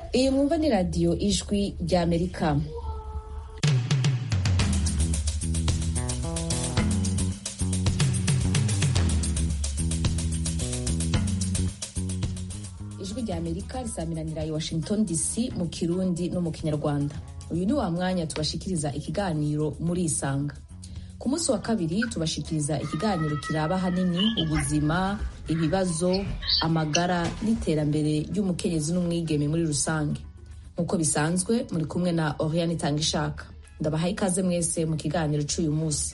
iyi mwumva ni radiyo ijwi ry'amerika ijwi ry'amerika risamiranira i washington dc mu kirundi no mu kinyarwanda uyu ni wa mwanya tubashikiriza ikiganiro muri isanga ku munsi wa kabiri tubashikiriza ikiganiro kiraba ahanini ubuzima ibibazo amagara n'iterambere ry'umukenyezi n'umwigeme muri rusange nk'uko bisanzwe muri kumwe na oriane itanga ishaka ndabahaye ikaze mwese mu kiganiro cy'uyu munsi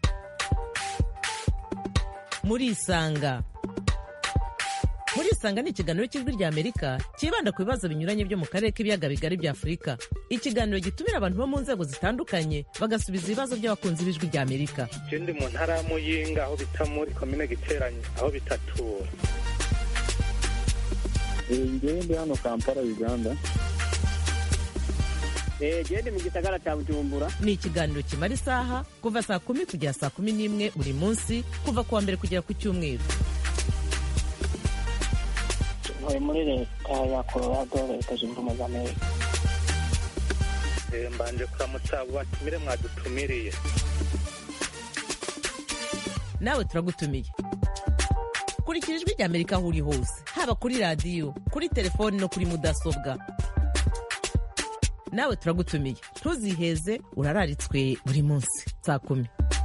muri isanga muri isanga ni ikiganiro cy'ijwi ry'amerika cyibanda ku bibazo binyuranye byo mu karere k'ibiyaga bigari bya afurika ikiganiro gitumira abantu bo mu nzego zitandukanye bagasubiza ibibazo by'abakunzi b'ijwi ry'amerika je ndi mu ntara ya muyinga aho bita muri komine giteranyi aho bitatura ngewe ndi hano kampala uganda gende mu gisagara cya bujumbura ni ikiganiro kimara isaha kuva saa kumi kugera saa kumi n'imwe buri munsi kuva ku wa mbere kugera ku cyumweru ntuye muri leta ya colorado leta zunze ubumwe za amerika Eh, mbanje kuramutsa abo batumire mwadutumiriye nawe turagutumiye kurikira ijwi ry'amerika aho uri hose haba kuri radiyo kuri telefoni no kuri mudasobwa nawe turagutumiye ntuziheze urararitswe buri munsi saa kumi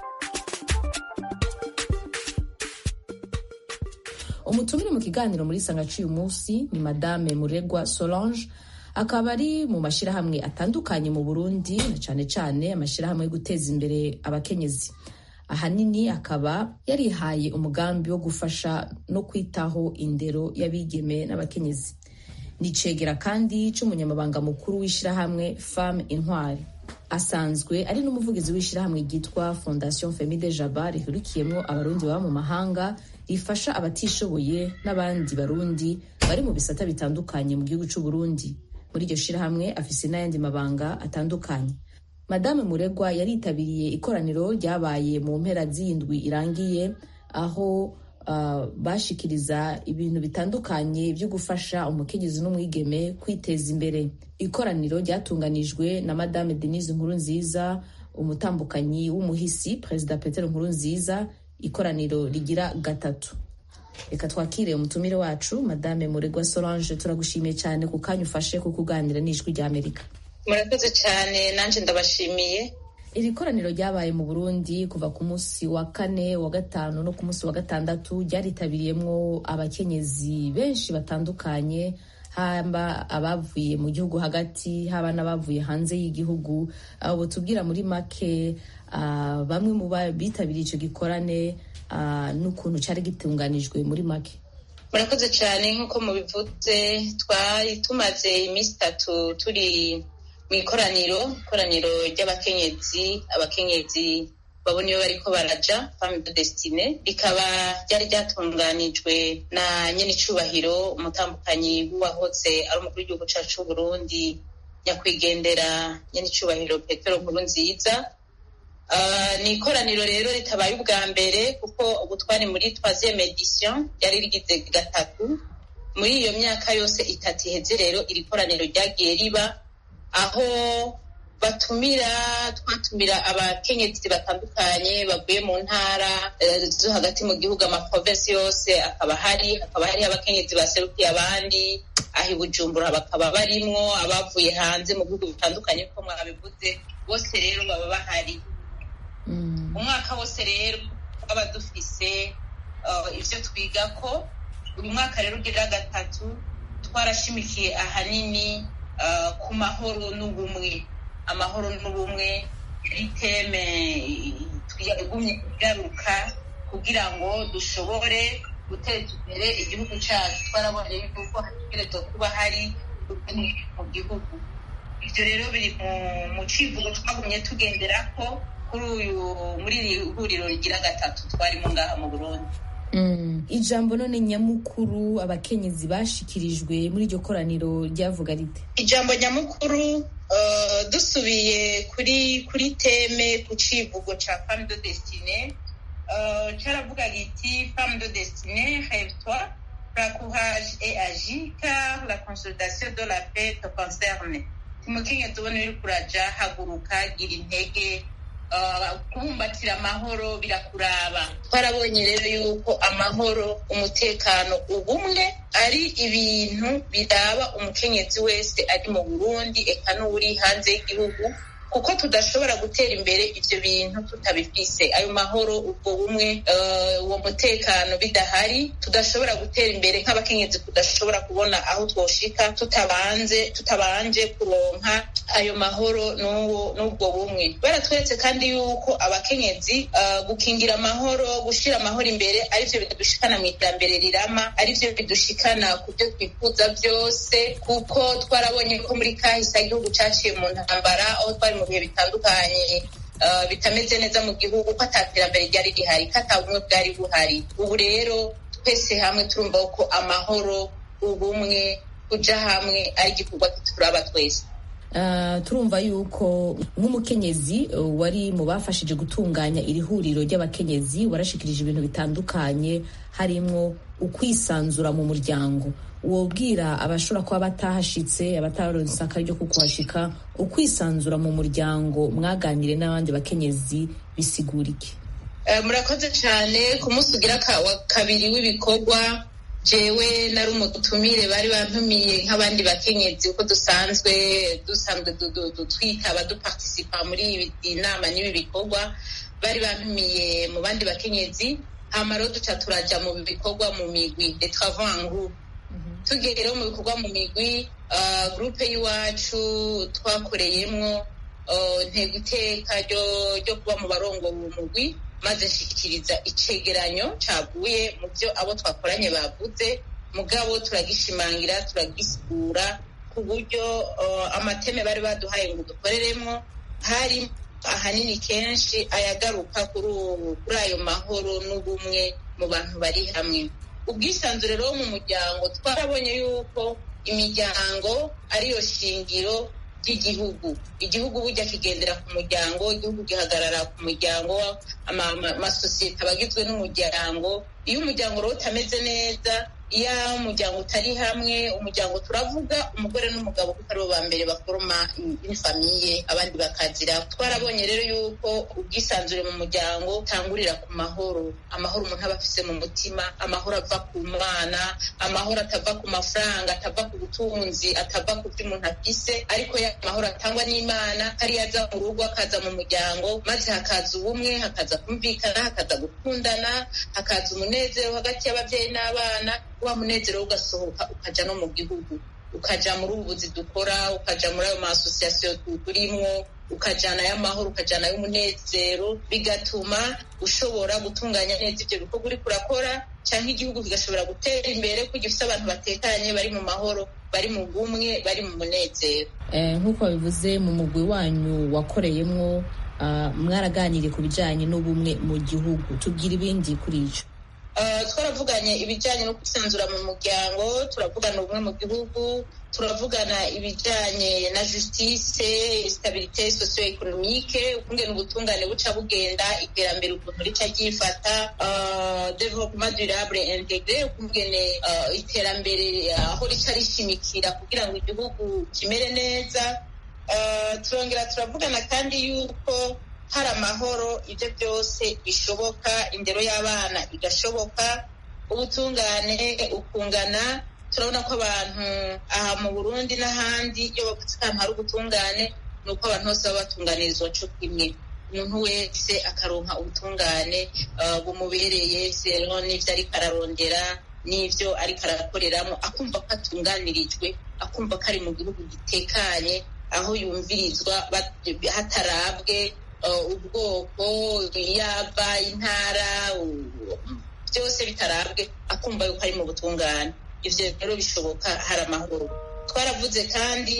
umutumire mu kiganiro muri sanga cy'uyu munsi ni madame muregwa solange akaba ari mu mashyirahamwe atandukanye mu burundi na cyane cyane amashyirahamwe yo guteza imbere abakenyezi ahanini akaba yarihaye umugambi wo gufasha no kwitaho indero y'abigeme n'abakenyezi ni cegera kandi cy'umunyamabanga mukuru w'ishyirahamwe femme intwari asanzwe ari n'umuvugizi w'ishyirahamwe ryitwa fondation femide jaba rihurikiyemo abarundi baba mu mahanga rifasha abatishoboye n'abandi barundi bari mu bisata bitandukanye mu gihugu cy'u Burundi muri iryo shyirahamwe afise n'ayandi mabanga atandukanye madame muregwa yaritabiriye ikoraniro ryabaye mu mpera z'indwi irangiye aho uh, bashikiriza ibintu bitandukanye byo gufasha umukenyezi n'umwigeme kwiteza imbere ikoraniro ryatunganijwe na madame denise nkurunziza umutambukanyi w'umuhisi perezida petero nkurunziza ikoraniro rigira gatatu reka twakire umutumire wacu madame muregwa solange turagushimiye cyane ku kanya ufashe ku kuganira n'ijwi ry'amerika murakoze cyane nanjye ndabashimiye iri koraniro ryabaye mu burundi kuva ku munsi wa kane wa gatanu no ku munsi wa gatandatu ryaritabiriyemwo abakenyezi benshi batandukanye haba abavuye mu gihugu hagati haba n'abavuye hanze y'igihugu abo tubwira muri make uh, bamwe mu bitabiriye icyo gikorane uh, n'ukuntu cyari gitunganijwe muri make murakoze cyane nk'uko mubivuze twari tumaze iminsi itatu turi mu ikoraniro ikoraniro ry'abakenyezi abakenyezi babona iyo bariko baraja femme de destine rikaba ryari ryatunganijwe na nyenicubahiro umutambukanyi w'uwahoze ari umukuru w'igihugu cacu c'uburundi nyakwigendera nyenicubahiro petero nkuru nziza Uh, ni ikoraniro rero ritabaye ubwa mbere kuko ubu twari muri troisième edition ryari rigize gatatu muri iyo myaka yose itatu iheze rero iri koraniro ryagiye riba aho batumira twatumira abakenyezi batandukanye bavuye mu ntara zo hagati mu gihugu amaprovensi yose akaba hari hakaba hari abakenyezi baserukiye abandi aho i bujumbura bakaba barimwo abavuye hanze mu bihugu bitandukanye ko mwabivuze bose rero baba bahari umwaka wose rero twaba dufise ibyo twiga ko uyu mwaka rero ugira gatatu twarashimikiye ahanini ku mahoro n'ubumwe amahoro n'ubumwe yari teme igumye igaruka kugira ngo dushobore guteza imbere igihugu cyacu twarabonye yuko hategerezwa kuba hari mu gihugu ibyo rero biri mu civugo twagumye tugendera ko kuri uyu muri iri huriro rigira gatatu twarimo ngaha mu burundi ijambo none nyamukuru abakenyezi bashikirijwe muri iryo koraniro ryavuga rite ijambo nyamukuru dusubiye kuri kuri teme ku civugo ca femme de destine caravuga giti femme de destine rêve toi la courage et agis car la consolidation de la paix te concerne umukenyezi ubona uri kuraja haguruka gira intege kubumbatira amahoro birakuraba twarabonye rero yuko amahoro umutekano ubumwe ari ibintu biraba umukenyezi wese ari mu burundi eka n'uri hanze y'igihugu kuko tudashobora gutera imbere ibyo bintu tutabifise ayo mahoro ubwo bumwe uwo mutekano bidahari tudashobora gutera imbere nk'abakenyezi tudashobora kubona aho twoshika tutabanze tutabanje kuronka ayo mahoro n'ubwo bumwe baratweretse kandi yuko abakenyezi gukingira amahoro gushyira amahoro imbere aribyo bidushikana mu iterambere rirama aribyo bidushikana ku byo twifuza byose kuko twarabonye ko muri kahise igihugu cyaciye mu ntambara aho twari mu bihe bitandukanye bitameze neza mu gihugu ko ataterambere ryari rihari ko atabumwe bwari buhari ubu rero twese hamwe turumva ko amahoro ubumwe kuja hamwe ari igikorwa kituraba twese turumva yuko nk'umukenyezi wari mu bafashije gutunganya iri huriro ry'abakenyezi warashikirije ibintu bitandukanye harimo ukwisanzura mu muryango wobwira abashobora kuba batahashitse abataronse isaka ryo kukuhashika ukwisanzura mu muryango mwaganire n'abandi bakenyezi bisigura iki murakoze cyane ku munsi ugira wa kabiri w'ibikorwa jewe nari umutumire bari bantumiye nk'abandi bakenyezi uko dusanzwe dusanzwe twitaba dupartisipa muri iyi nama n'ibi bikorwa bari bantumiye mu bandi bakenyezi hama rero duca turaja mu bikorwa mu migwi de travaux en groupe tugiye rero mu bikorwa mu migwi gurupe y'iwacu twakoreyemwo ntego iteka ryo kuba mu barongo mu mugwi maze nshikiriza icegeranyo caguye mu byo abo twakoranye bavuze mugabo turagishimangira turagisigura ku buryo amateme bari baduhaye ngo dukoreremo hari ahanini kenshi ayagaruka kuri ayo mahoro n'ubumwe mu bantu bari hamwe ubwisanzure rero mu muryango twarabonye yuko imiryango ariyo shingiro ry'igihugu igihugu burya kigendera ku muryango igihugu gihagarara ku muryango amasosiyete aba agizwe n'umuryango iyo umuryango rero utameze neza iyo umuryango utari hamwe umuryango turavuga umugore n'umugabo kuko aribo ba mbere baforoma famiye abandi bakazira twarabonye rero yuko ubwisanzure mu muryango utangurira ku mahoro amahoro umuntu aba afise mu mutima amahoro ava ku mwana amahoro atava ku mafaranga atava ku butunzi atava ku byo umuntu afise ariko ya mahoro atangwa n'imana hariya aza mu rugo akaza mu muryango maze hakaza ubumwe hakaza kumvikana hakaza gukundana hakaza umunezero hagati y'ababyeyi n'abana wa munezero ugasohoka ukaja no mu gihugu ukaja muri ubu buzi dukora ukaja muri ayo maasosiyasiyo turimwo ukajana y'amahoro ukajana y'umunezero bigatuma ushobora gutunganya neza ibyo bikorwa uriko urakora cyangwa igihugu kigashobora gutera imbere ko gifite abantu batekanye bari mu mahoro bari mu bumwe bari mu munezero nk'uko babivuze mu mugwi wanyu wakoreyemwo mwaraganiriye ku bijyanye n'ubumwe mu gihugu tubwira ibindi kuri icyo twaravuganye ibijyanye no kwisanzura mu muryango turavugana ubumwe mu gihugu turavugana ibijyanye na justice stabilite socio economique ukungene ubutungane buca bugenda iterambere ukuntu rica ryifata development durable integre ukungene iterambere aho rica rishimikira kugira ngo igihugu kimere neza turongera turavugana kandi yuko hari amahoro ibyo byose bishoboka indero y'abana igashoboka ubutungane ukungana turabona ko abantu aha mu burundi n'ahandi iyo bavuze ko ahantu hari ubutungane ni uko abantu bose baba batunganirizwa co kimwe umuntu wese akaronka ubutungane bumubereye rero n'ivyo ariko ararondera n'ivyo ariko arakoreramo akumva ko atunganirijwe akumva ko ari mu gihugu gitekanye aho yumvirizwa hatarabwe ubwoko yaba intara byose bitarabwe akumva yuko ari mu butungane ibyo rero bishoboka hari amahoro twaravuze kandi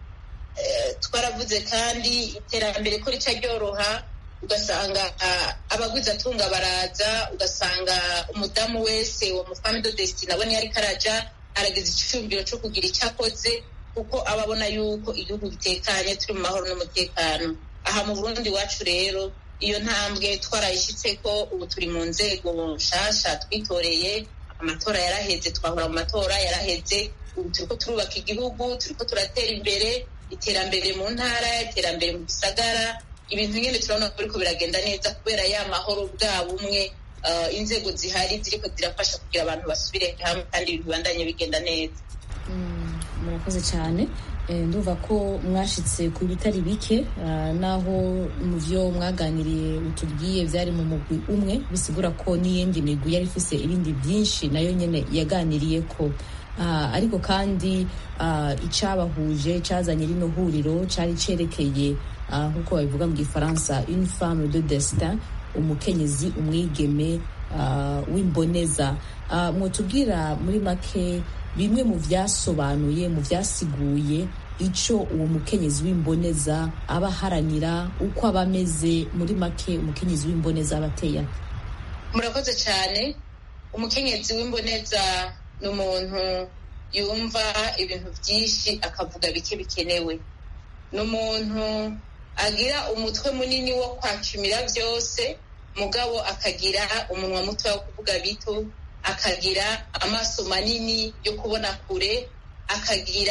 twaravuze kandi iterambere ko rica ryoroha ugasanga abagwizatunga baraza ugasanga umudamu wese uwo mufami do desitine abona ariko araja aragize icyumviro cyo kugira icyo akoze kuko aba abona yuko igihugu gitekanye turi mu mahoro n'umutekano aha mu burundi iwacu rero iyo ntambwe twarayishyitse ko ubu turi mu nzego nshasha twitoreye amatora yaraheze twahora mu matora yaraheze ubu turiko turubaka igihugu turiko turatera imbere iterambere mu ntara iterambere mu gisagara ibintu nyine turabona ko biriko biragenda neza kubera ya mahoro bwa bumwe uh, inzego zihari ziriko zirafasha kugira abantu basubire hamwe kandi ibintu bibandanye bigenda neza murakoze cyane ndumva ko mwashitse ku bitari bike naho mu byo mwaganiriye utubwiye byari mu mugwi umwe bisigura ko n'iyindi migwi yari ifise ibindi byinshi nayo nyine yaganiriye ko ariko kandi icyabahuje cyazanye rino huriro cyari cyerekeye nk'uko babivuga mu gifaransa une femme de destin umukenyezi umwigeme w'imboneza mwotubwira muri make bimwe mu byasobanuye mu byasiguye icyo uwo mukenyezi w'imboneza aba aharanira uko aba ameze muri make umukenyezi w'imboneza aba ateye murakoze cyane umukenyezi w'imboneza ni umuntu yumva ibintu byinshi akavuga bike bikenewe ni umuntu agira umutwe munini wo kwakimira byose mugabo akagira umunwa muto wo kuvuga bito akagira amaso manini yo kubona kure akagira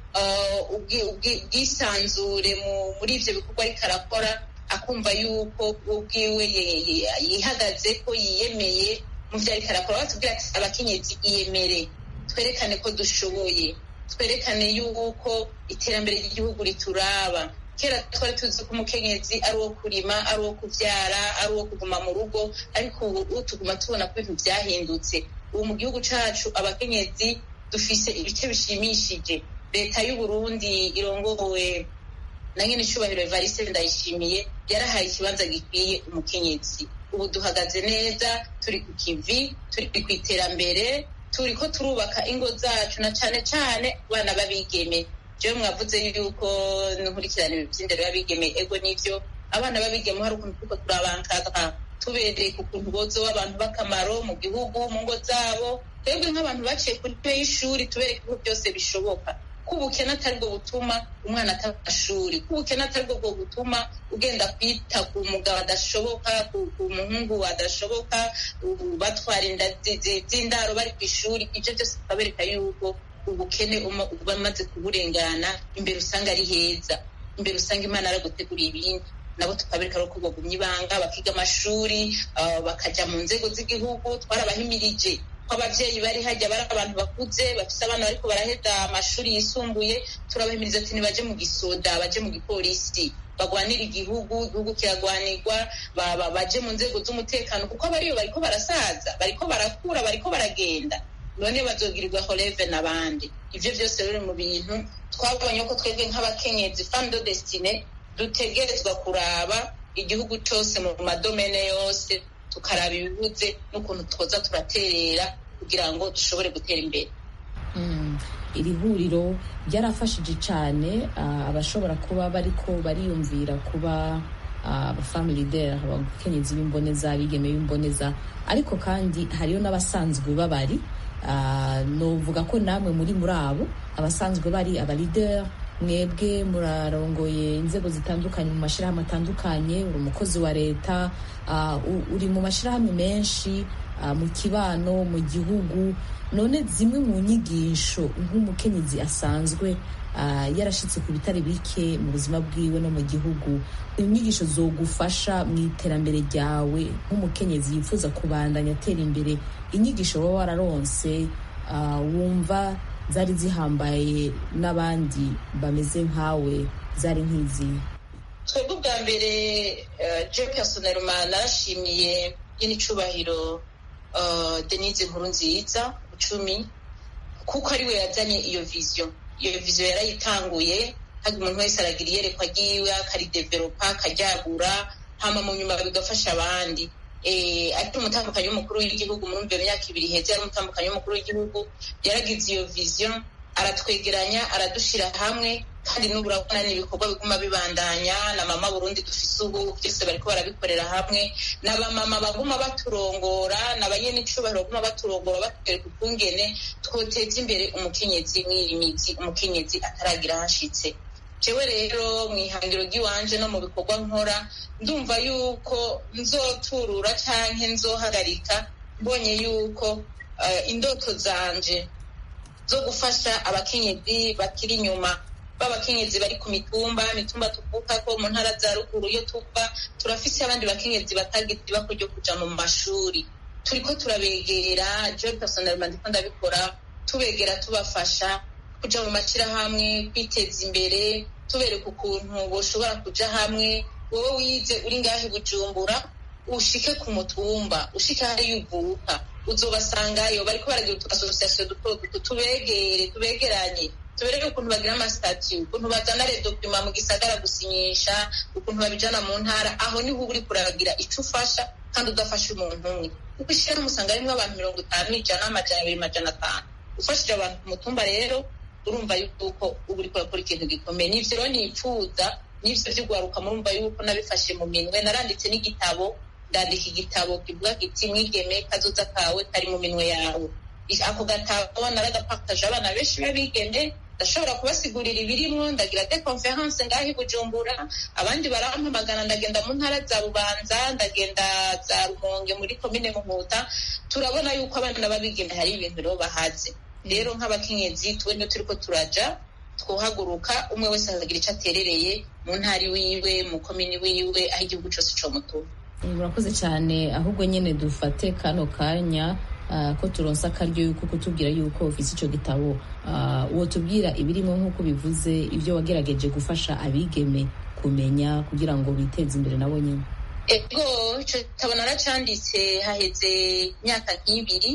ubwisanzure muri ibyo bikorwa ariko arakora akumva yuko ubwiwe yihagaze ko yiyemeye mu byo ariko arakora batubwira ati abakenyezi iyemere twerekane ko dushoboye twerekane yuko iterambere ry'igihugu rituraba kera twari tuzi ko umukenyezi ari uwo kurima ari uwo kubyara ari uwo kuguma mu rugo ariko ubu tuguma tubona ko ibintu byahindutse ubu mu gihugu cyacu abakenyezi dufise ibice bishimishije leta y'u Burundi irongowe na nyine icyubahiro evariste ndayishimiye yarahaye ikibanza gikwiye umukenyezi ubu duhagaze neza turi ku kivi turi ku iterambere turi ko turubaka ingo zacu na cyane cyane abana b'abigeme jewe mwavuze yuko nkurikirana iby'indero y'abigeme ego nivyo abana b'abigeme hari ukuntu turiko turabankaka tubereye ku kuntu bozo w'abantu b'akamaro mu gihugu mu ngo zabo twebwe nk'abantu baciye ku ntebe y'ishuri tubereke ko byose bishoboka ko ubukene atari bwo butuma umwana ataba amashuri ko ubukene atari bwo bwo butuma ugenda kwita ku mugabo adashoboka ku muhungu adashoboka batwara inda z'indaro bari ku ishuri ibyo byose tukabereka yuko ubukene uba umaze kuburengana imbere usanga ari heza imbere usanga imana araguteguriye ibindi nabo tukabereka ko bagumye ibanga bakiga amashuri bakajya mu nzego z'igihugu twarabahimirije ko ababyeyi bari hajya bari abantu bakuze bafite abana bariko baraheza amashuri yisumbuye turabahimiriza ati nibaje mu gisoda baje mu gipolisi bagwanira igihugu igihugu kiragwanirwa baje mu nzego z'umutekano kuko abariyo bariko barasaza bariko barakura bariko baragenda none bazogirirwa horeve n'abandi ivyo byose rero mu bintu twabonye ko twebwe nk'abakenyezi femme de destine dutegerezwa kuraba igihugu cyose mu madomene yose tukaraba ibibuze n'ukuntu twoza turaterera kugira ngo dushobore gutera imbere iri huriro ryarafashije cyane abashobora kuba bariko bariyumvira kuba abafamili dere abakenyezi b'imboneza abigeme b'imboneza ariko kandi hariyo n'abasanzwe babari novuga ko namwe muri muri abo abasanzwe bari abalideri mwebwe murarongoye inzego zitandukanye mu mashyirahamwe atandukanye uri umukozi wa leta uri mu mashyirahamwe menshi mu kibano mu gihugu none zimwe mu nyigisho nk'umukenyezi asanzwe yarashyitse ku bitari bike mu buzima bwiwe no mu gihugu inyigisho zogufasha mu iterambere ryawe nk'umukenyezi yifuza kubandanya atera imbere inyigisho waba wararonse wumva zari zihambaye n'abandi bameze nkawe zari nk'izi twebwe ubwa mbere je personelma narashimiye y'nicubahiro denise nkuru nziza icumi kuko ariwe yazanye iyo viziyo iyo viziyo yarayitanguye hagi umuntu wese aragira iyerekwa ryiwe akaridevelopa akaryagura hama mu nyuma bigafasha abandi ari umutambukanyi w'umukuru w'igihugu muri iyo myaka ibiri iheze yari umutambukanyi w'umukuru w'igihugu yaragize iyo viziyo aratwegeranya aradushyira hamwe kandi n'ubu urabona ni ibikorwa biguma bibandanya na mama burundi dufise ubu byose bariko barabikorera hamwe n'abamama baguma baturongora n'abanyene icubahiro baguma baturongora batwereka ukungene twoteza imbere umukenyezi mwirimizi umukenyezi ataragira hashitse jewe rero mu ihangiro ry'iwanje no mu bikorwa nkora ndumva yuko nzoturura canke nzohagarika mbonye yuko indoto zanje zo gufasha abakenyezi bakiri inyuma b'abakenyezi bari ku mitumba mitumba tuvuka ko mu ntara za ruguru iyo tuva turafise abandi bakenyezi batagize ibako ryo kuja mu mashuri turiko turabegera je personnellement ndiko ndabikora tubegera tubafasha kuja mu mashirahamwe kwiteza imbere tubereka ukuntu boshobora kuja hamwe wowe wize uri ngahe bujumbura ushike ku mutumba ushike hariyo uvuka uzobasangayo bariko baragira utu association duto duto tubegere tubegeranye tubereke ukuntu bagira amasitati ukuntu bazana redokima mu gisagara gusinyisha ukuntu babijana mu ntara aho niho uba uriko uragira ico ufasha kandi udafasha umuntu umwe kuko ishirahamwe usanga harimwo abantu mirongo itanu ijana amajana abiri majana atanu ufashije abantu ku mutumba rero urumva yuko uba uriko urakora ikintu gikomeye n'ivyo rero nipfuza n'ivyo vy'ugwaruka murumva yuko nabifashe mu minwe naranditse n'igitabo ndandika igitabo kivuga kiti mwigeme kazoza kawe kari mu minwe yawe ako gatabo naragapakaje abana benshi b'abigeme ndashobora kubasigurira ibirimwo ndagira de conference ngaho i bujumbura abandi barampamagana ndagenda mu ntara za bubanza ndagenda za rumonge muri komine muhuta turabona yuko abana b'abigeme hari ibintu rero bahaze rero nk'abakenyezi tuwe niyo turiko turaja twohaguruka umwe wese akagira ico aterereye mu ntari wiwe mu komini wiwe aho igihugu cose comutura murakoze cyane ahubwo nyine dufate kano kanya ko turonsa akaryo yuko kutubwira yuko ufite icyo gitabo uwo tubwira ibirimo nk'uko bivuze ibyo wagerageje gufasha abigeme kumenya kugira ngo biteze imbere nabo nyine ego icyo gitabo naracanditse haheze imyaka nk'ibiri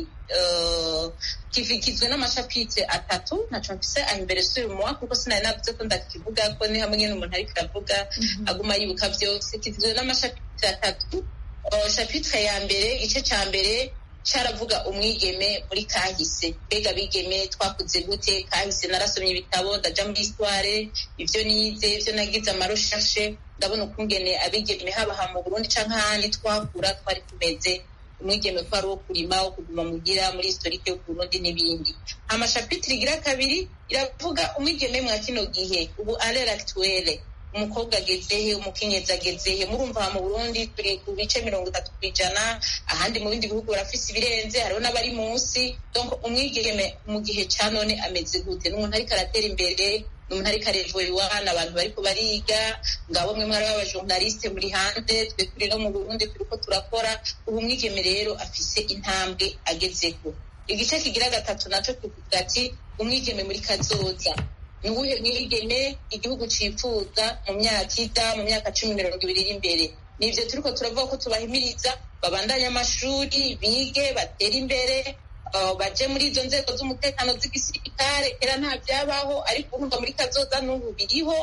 kigizwe n'amashapitire atatu ntaco mfise aho imbere suri muwa kuko sinari navuze ko ndakivuga ko ni hamwe nyine umuntu ariko aravuga aguma yibuka byose kigizwe n'amashapitire atatu shapitire ya mbere igice ca mbere caravuga umwigeme muri kahise mbega abigeme twakuze gute kahise narasomye ibitabo ndaja muri histoire ivyo nize ivyo nagize amaroshashe ndabona ukungene abigeme habaha mu burundi canke ahandi twakura twari tumeze umwigeme ko ari uwo kurima wo kuguma mugira muri historike y'uburundi n'ibindi amashapitire igira kabiri iravuga umwigeme mwa kino gihe ubu alere actuelle umukobwa agezehe umukenyezi agezehe murumva mu burundi turi ku bice mirongo itatu ku ijana ahandi mu bindi bihugu barafise ibirenze hariho n'abari munsi donc umwigeme mu gihe ca none ameze gute n'umuntu ariko aratera imbere umuntu ariko arevura iwana abantu bariko bariga ngabo mwe mwari b'abajournaliste muri hanze twe turi no mu burundi turiko turakora ubu umwigeme rero afise intambwe agezeko igice kigira gatatu naco kivuga ati umwigeme muri kazoza ni uwuhe mwigeme igihugu cifuza mu myaka iza mu myaka cumi mirongo ibiri iri imbere nivyo turiko turavuga ko tubahimiriza babandanye amashuri bige batere imbere baje muri izo nzego z'umutekano z'igisirikare kera nta vyabaho ariko urumva muri kazoza n'ubu biriho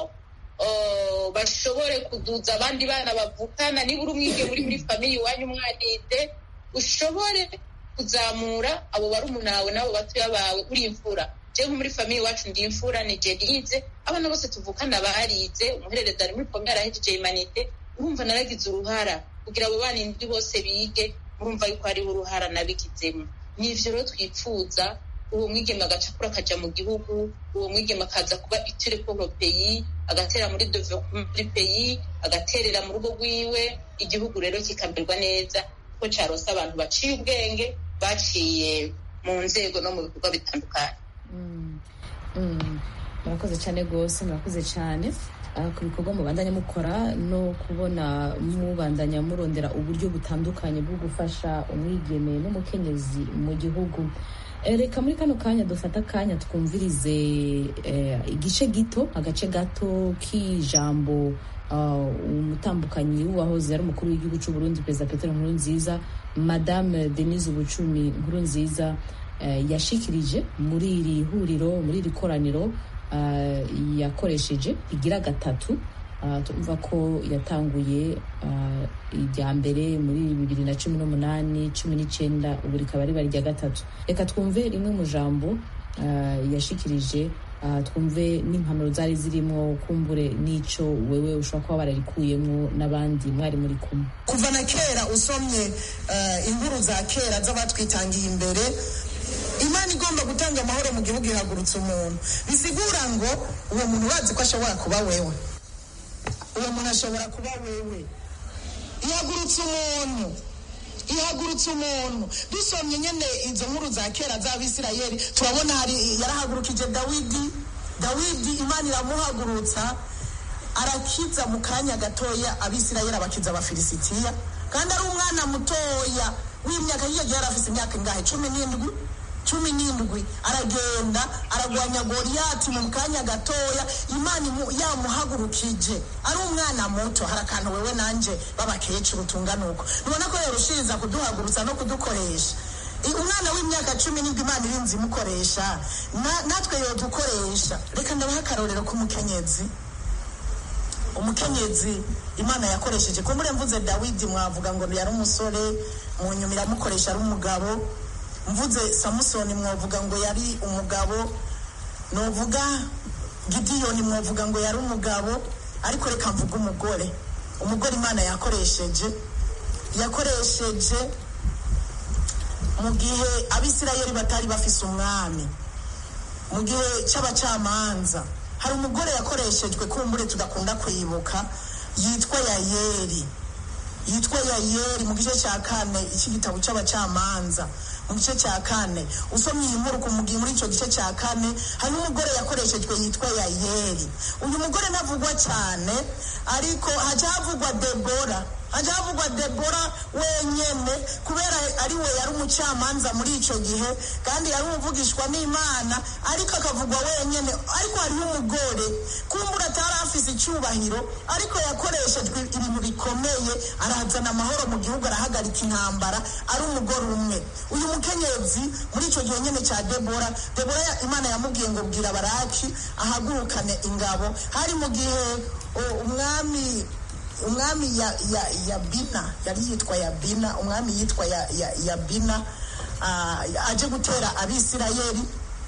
bashobore kuduza abandi bana bavukana niba uri umwigeme uri muri famiye iwanyu mwarize ushobore kuzamura abo barumunawe n'abo batoya bawe uri imfura je nko muri famiye iwacu ndi imfura ni je nize abana bose tuvukana barize umuhererezi ari muri pomwe arahejeje imanite urumva naragize uruhara kugira abo bana indwi bose bige murumva yuko hariho uruhara nabigizemo nivyo rero twipfuza uwo mwigeme agacakura akaja mu gihugu uwo mwigeme akaza kuba iture pour pays agatera muri development du pays agaterera mu rugo rwiwe igihugu rero kikamerwa neza ko caronse abantu baciye ubwenge baciye mu nzego no mu bikorwa bitandukanye murakoze cyane rwose murakoze cyane ku bikorwa mubandanya mukora no kubona mubandanya murondera uburyo butandukanye bwo gufasha umwigeme n'umukenyezi mu gihugu reka muri kano kanya dufata akanya twumvirize igice gito agace gato k'ijambo umutambukanyi w'uwahoze ari umukuru w'igihugu cy'u Burundi perezida Petero Nkurunziza madame Denise Ubucumi Nkurunziza yashikirije muri iri huriro muri iri koraniro yakoresheje igira gatatu tumva ko yatanguye irya mbere muri bibiri na cumi n'umunani cumi n'icyenda ubu rikaba riba irya gatatu reka twumve rimwe mu jambo yashikirije twumve n'impanuro zari zirimo kumbure n'icyo wewe ushobora kuba wararikuyemo n'abandi mwari muri kumwe kuva na kera usomye inkuru za kera z'abatwitangiye imbere imana igomba gutanga amahoro mu gihugu ihagurutse umuntu bisigura ngo uwo muntu urazi ko ashobora kuba wewe uwo muntu ashobora kuba wewe ihagurutse umuntu ihagurutse umuntu dusomye nyene izo nkuru za kera z'abisirayeli turabona hari yarahagurukije dawidi dawidi imana iramuhagurutsa arakiza mu kanya gatoya abisirayeli abakiza abafilisitiya kandi ari umwana mutoya w'imyaka yiyo gihe yari afise imyaka ingahe cumi n'indwi cumi n'indwi aragenda aragwanya goriyati mu kanya gatoya imana yamuhagurukije ari umwana muto hari akantu wewe nanje b'abakecuru tungana uko nubona ko yarushiriza kuduhagurutsa no kudukoresha umwana w'imyaka cumi n'indwi imana irinzi imukoresha natwe yodukoresha reka ndabaha akarorero k'umukenyezi umukenyezi imana yakoresheje kumbure mvuze dawidi mwavuga ngo yari umusore mu nyuma iramukoresha ari umugabo mvuze samusoni mwavuga ngo yari umugabo nuvuga gidiyoni mwavuga ngo yari umugabo ariko reka mvuga umugore umugore imana yakoresheje yakoresheje mu gihe abisirayeli batari bafise umwami mu gihe cy'abacamanza hari umugore yakoreshejwe kumbure tudakunda kwibuka yitwa yayeri yitwa yayeri mu gice cya kane cy'igitabo cy'abacamanza mu gice cya kane usomye iyi nkuru kumugiye muri icyo gice cya kane hari umugore yakoreshejwe yitwa yayeri uyu mugore ntavugwa cyane ariko hajya havugwa debora hajya havugwa debora wenyine kubera ari we yari umucamanza muri icyo gihe kandi yari umuvugishwa n'imana ariko akavugwa wenyine ariko hariho umugore kumbura atari afise icyubahiro ariko yakoreshejwe ibintu bikomeye arazana amahoro mu gihugu arahagarika intambara ari umugore umwe uyu mukenyezi muri icyo gihe nyine cya debora debora imana yamubwiye ngo bwira baraki ahagurukane ingabo hari mu gihe umwami umwami ya ya ya bina yari yitwa ya bina umwami yitwa ya ya, ya bina uh, aje gutera abisirayeli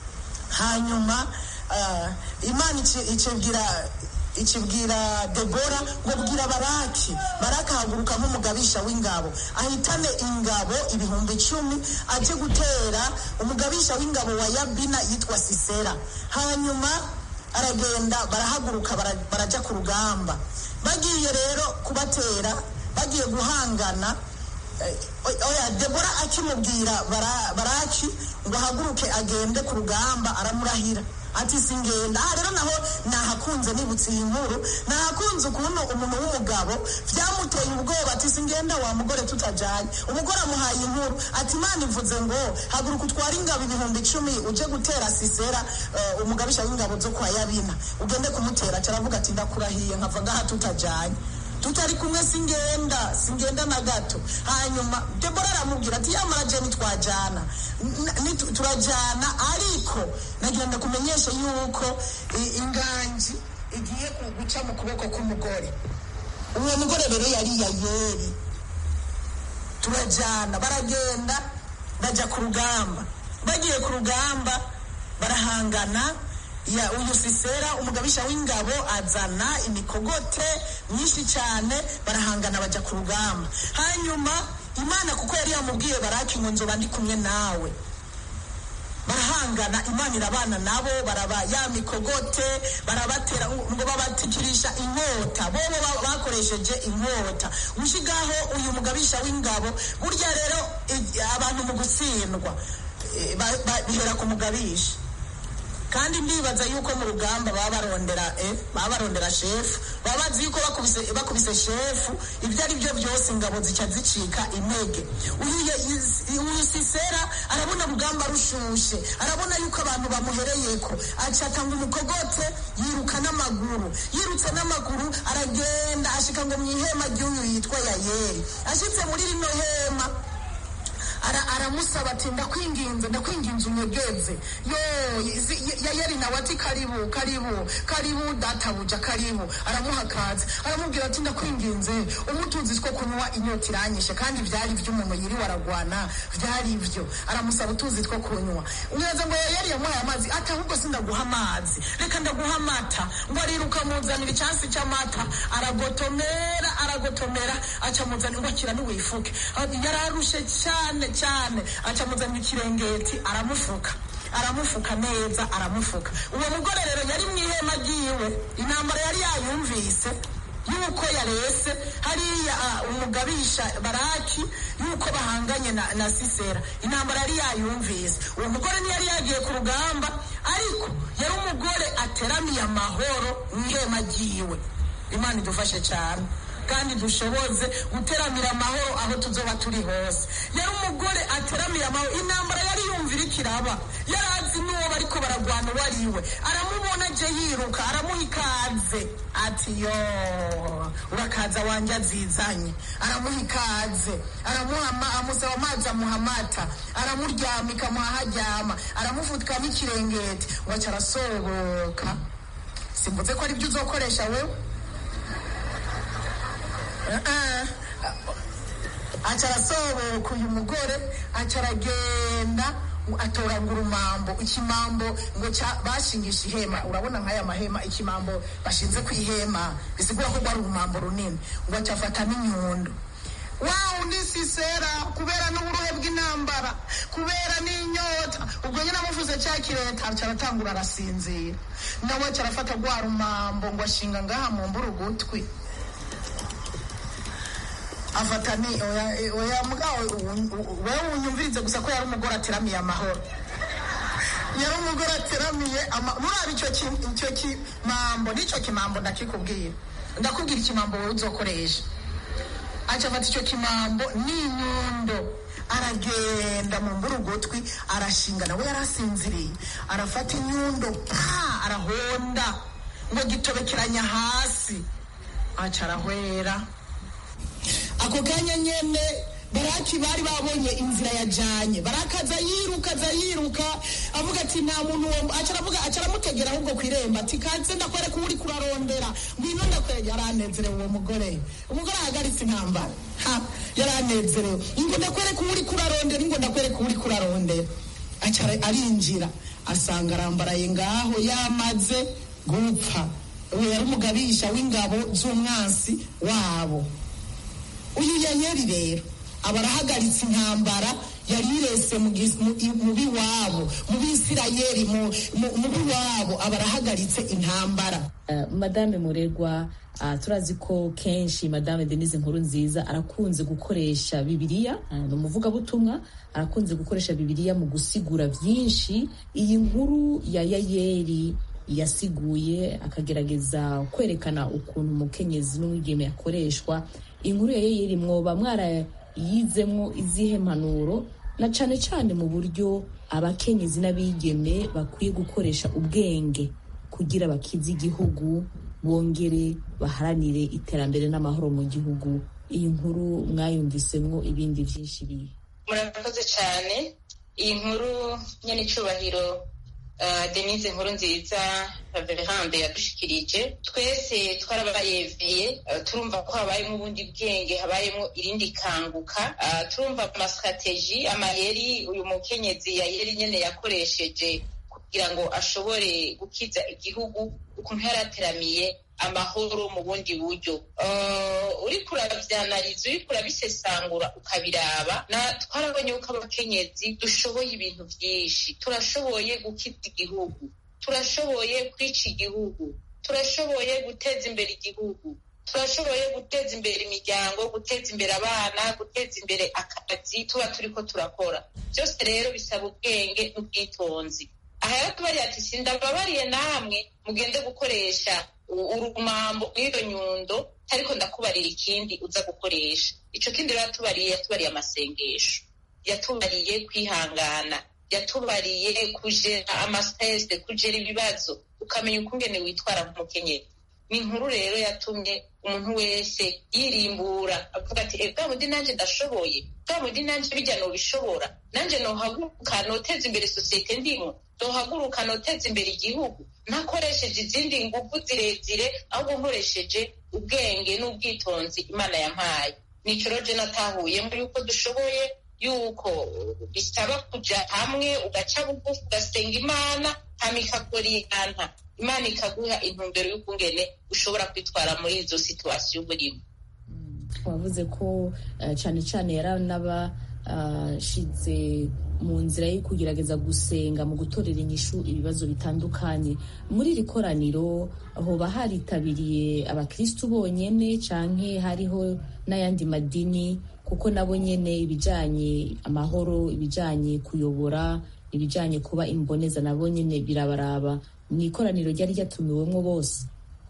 hanyuma uh, imana ikibwira ikibwira debora ngo bwira baraki baraki ahaguruka nk'umugabisha w'ingabo ahitane ingabo ibihumbi icumi aje gutera umugabisha w'ingabo wa yabina yitwa sisera hanyuma aragenda barahaguruka barajya ku rugamba bagiye rero kubatera bagiye guhangana oya debora akimubwira baraki ngo ahaguruke agende ku rugamba aramurahira ati singenda aha rero naho nahakunze nibutse iyi nkuru nahakunze ukuntu umuntu w'umugabo byamuteye ubwoba ati singenda wa mugore tutajyanye umugore amuhaye inkuru ati imana ivuze ngo haguruka utware ingabo ibihumbi icumi uje gutera sisera umugabisha w'ingabo zo kwa yabina ugende kumutera cyaravuga ati ndakurahiye nkava ngaha tutajyanye tutari kumwe singenda singenda na gato hanyuma debora aramubwira ati yamara je nitwajana turajana ariko nagenda kumenyesha yuko inganji igiye guca mu kuboko k'umugore uwo mugore rero yari yayeri turajana baragenda bajya ku rugamba bagiye ku rugamba barahangana ya uyu sisera umugabisha w'ingabo azana imikogote myinshi cyane barahangana bajya ku rugamba hanyuma imana kuko yari yamubwiye baraki ngo nzoba ndi kumwe nawe barahangana imana irabana nabo baraba ya mikogote barabatera ngo babatikirisha inkota bobo bakoresheje inkota ushigaho uyu mugabisha w'ingabo burya rero abantu mu gutsindwa bihera ku mugabisha kandi ndibaza yuko mu rugamba baba barondera eh, baba barondera shefu baba bazi yuko bakubise bakubise shefu ibyo ari byo byose ingabo zica zicika intege uyu uyu sisera arabona urugamba rushushe arabona yuko abantu bamuhereyeko aca atanga umukogote yiruka n'amaguru yirutse n'amaguru aragenda ashika ngo mu ihema ry'uyu yitwa yayeri ashitse muri rino hema aramusaba ati ndakwinginze ndakwinginze unyegeze yo yayeri nawe ati karibu karibu karibu databuja karibu aramuha kazi aramubwira ati ndakwinginze umutuzi two kunywa inyota iranyishe kandi byari iby'umuntu yiriwe aragwana byari ibyo aramusaba utuzi two kunywa umweza ngo yayeri yamuhaye amazi ati ahubwo sindaguha amazi reka ndaguha amata ngo ariruka muzanira icyansi cy'amata aragotomera aragotomera aca muzanira ngo akira ntiwifuke yari arushe cyane cyane aca muzanira ikirengeti aramufuka aramufuka neza aramufuka uwo mugore rero yari mu ihema ryiwe intambara yari yayumvise yuko yarese hariya umugabisha baraki yuko bahanganye na, na sisera intambara yari yayumvise uwo mugore ntiyari yagiye ku rugamba ariko yari umugore ateramiye amahoro mu ihema ryiwe imana idufashe cyane kandi dushoboze guteramira amahoro aho tuzoba turi hose yari umugore ateramiye amahoro intambara yari yumvira ikiraba yari azi n'uwo bariko baragwana uwo ari we aramubona aje yiruka aramuha ikaze ati yo urakaza wanjye azizanye aramuha ikaze aramuha amusaba amazi amuha amata aramuryamika amuha aharyama aramufutikamo ikirengeti ngo aca arasohoka simvuze ko ari byo uzokoresha wewe aca arasohoka uyu mugore aca aragenda atoranga urumambo ikimambo ngo bashingisha ihema urabona nk'aya mahema ikimambo bashinze ku ihema bisigura ko rwari urumambo runini ngo aca afata n'inyundo wa undi sisera kubera n'uburuhe bw'intambara kubera n'inyota ubwo nyine amuvuze cya kireta aca aratangura arasinzira nawe aca arafata rwa rumambo ngo ashinga ngaha mu mbura ugutwi afata ni oya mugabo wewe unyumvirize gusa ko yari umugore ateramiye amahoro yari umugore ateramiye muraba icyo icyo kimambo n'icyo kimambo ndakikubwira ndakubwira ikimambo wowe uzokoresha aca afata icyo kimambo n'inyundo aragenda mu mburugutwi arashinga nawe yari asinziriye arafata inyundo pa arahonda ngo gitobekeranya hasi aca arahwera ako kanya nyene baraki bari babonye inzira yajanye barakaza yiruka aza yiruka avuga ati nta muntu aca aravuga aca aramutegera ahubwo kw'irembo ati kaze ndakwereka uwo uri kurarondera ngwino ndakwereka yaranezerewe uwo mugore umugore ahagaritse intambara ha yaranezerewe ngo ndakwereka uwo uri kurarondera ngo ndakwereka uwo uri kurarondera aca arinjira asanga arambaraye ngaho yamaze gupfa uwo yari umugabisha w'ingabo z'umwansi wabo uyu yayeri rero aba arahagaritse intambara yari irese mu biwabo mu bisirayeri mu biwabo aba arahagaritse intambara madame muregwa turazi ko kenshi madame denise nkuru nziza arakunze gukoresha bibiliya ni umuvugabutumwa arakunze gukoresha bibiliya mu gusigura byinshi iyi nkuru ya yayeri yasiguye akagerageza kwerekana ukuntu umukenyezi n'umwigeme yakoreshwa inkuru ya yayeri mwoba mwarayizemwo izihe mpanuro na cane cane mu buryo abakenyezi n'abigeme bakwiye gukoresha ubwenge kugira bakize igihugu bongere baharanire iterambere n'amahoro mu gihugu iyi nkuru mwayumvisemwo ibindi vyinshi bihe murakoze cyane iyi nkuru nyene icubahiro denise nkuru nziza verande yadushikirije twese twarabayeveye turumva ko habayemo ubundi bwenge habayemo irindi kanguka turumva amasitrategi amayeri uyu mukenyezi yayeri nyene yakoresheje kugira ngo ashobore gukiza igihugu ukuntu yarateramiye amahoro mu bundi buryo uriko urabyanariza uriko urabisesangura ukabiraba na twarabonye yuko abakenyezi dushoboye ibintu byinshi turashoboye gukiza igihugu turashoboye kwica igihugu turashoboye guteza imbere igihugu turashoboye guteza imbere imiryango guteza imbere abana guteza imbere akazi tuba turiko turakora byose rero bisaba ubwenge n'ubwitonzi aha rero tubariye ati sindababariye namwe mugende gukoresha urumambo n'iyo nyundo ariko ndakubarira ikindi uza gukoresha ico kindi rero yatubariye yatubariye amasengesho yatubariye kwihangana yatubariye kujera amasitese kujera ibibazo ukamenya ukungene witwara nk'umukenyezi ni inkuru rero yatumye umuntu wese yirimbura avuga ati bwa mundi nanjye ndashoboye bwa mundi nanjye bijya nobishobora nanjye nohaguruka noteza imbere sosiyete ndimo nohaguruka noteza imbere igihugu ntakoresheje izindi ngufu zirezire ahubwo nkoresheje ubwenge n'ubwitonzi imana yampaye nico roje natahuyemo yuko dushoboye yuko bisaba kuja hamwe ugaca bugufi ugasenga imana hama ikakorihanta imana ikaguha intumbero y'ukungene ushobora kwitwara muri izo situwasiyo burimo wavuze ko cyane cyane yaranabashize mu nzira yo kugerageza gusenga mu gutorera inyishu ibibazo bitandukanye muri iri koraniro hoba haritabiriye abakristu bonyene canke hariho n'ayandi madini kuko nabo nyene ibijanye amahoro ibijanye kuyobora ibijanye kuba imboneza nabo nyene birabaraba ni ikoraniro ryari ryatumiwemwo bose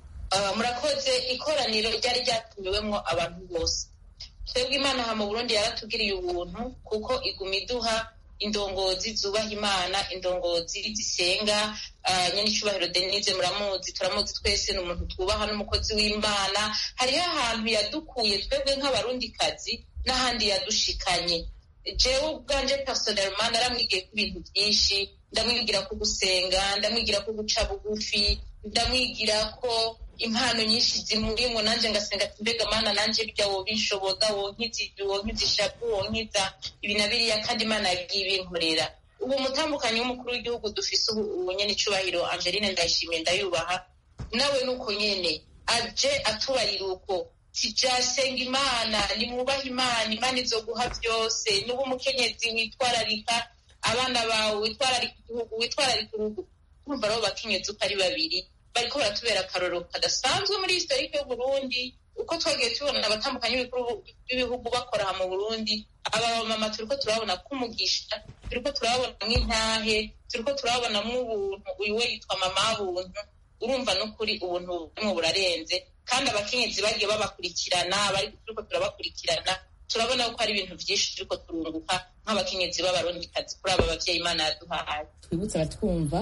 murakoze ikoraniro ryari ryatumiwemwo abantu bose twebwe imana aha mu burundi yaratugiriye ubuntu kuko iguma iduha indongozi zubaha imana indongozi zisenga nyine icyubahiro denise muramuzi turamuzi twese ni umuntu twubaha n'umukozi w'imana hariho ahantu yadukuye twebwe nk'abarundikazi n'ahandi yadushikanye jewe ubwanje personelma naramwigiye ku bintu byinshi ndamwigira ko gusenga ndamwigira ko guca bugufi ndamwigira ko impano nyinshi zimurimo nanjye ngasenga ati mbega mana nanjye bijya wobishoboza wonkiza wonkiza ishapu wonkiza ibi na biriya kandi imana yagiye ibinkorera ubu mutambukanyi w'umukuru w'igihugu dufise ubu nyene icubahiro angeline ndayishimiye ndayubaha nawe nuko nyene aje atubarira uko tijasenga imana nimwubahe imana imana izoguha byose nuba umukenyezi witwararika abana bawe witwararika igihugu witwararika urugo urumva rabo bakenyezi uko ari babiri bariko baratubera akarorero kadasanzwe muri historike y'uburundi uko twagiye tubona abatandukanye b'ibihugu bakora aha mu burundi aba bamama turiko turabona kumugisha turiko turabonamwo intahe turiko turabonamwo ubuntu uyu we yitwa mama buntu urumva n'ukuri ubuntu burimwo burarenze kandi abakenyezi bagiye babakurikirana turiko turabakurikirana turabona ko hari ibintu byinshi turiko turunguka nk'abakenyezi b'abarundikazi kuri aba bavyeyi imana yaduhaye twibutse abatwumva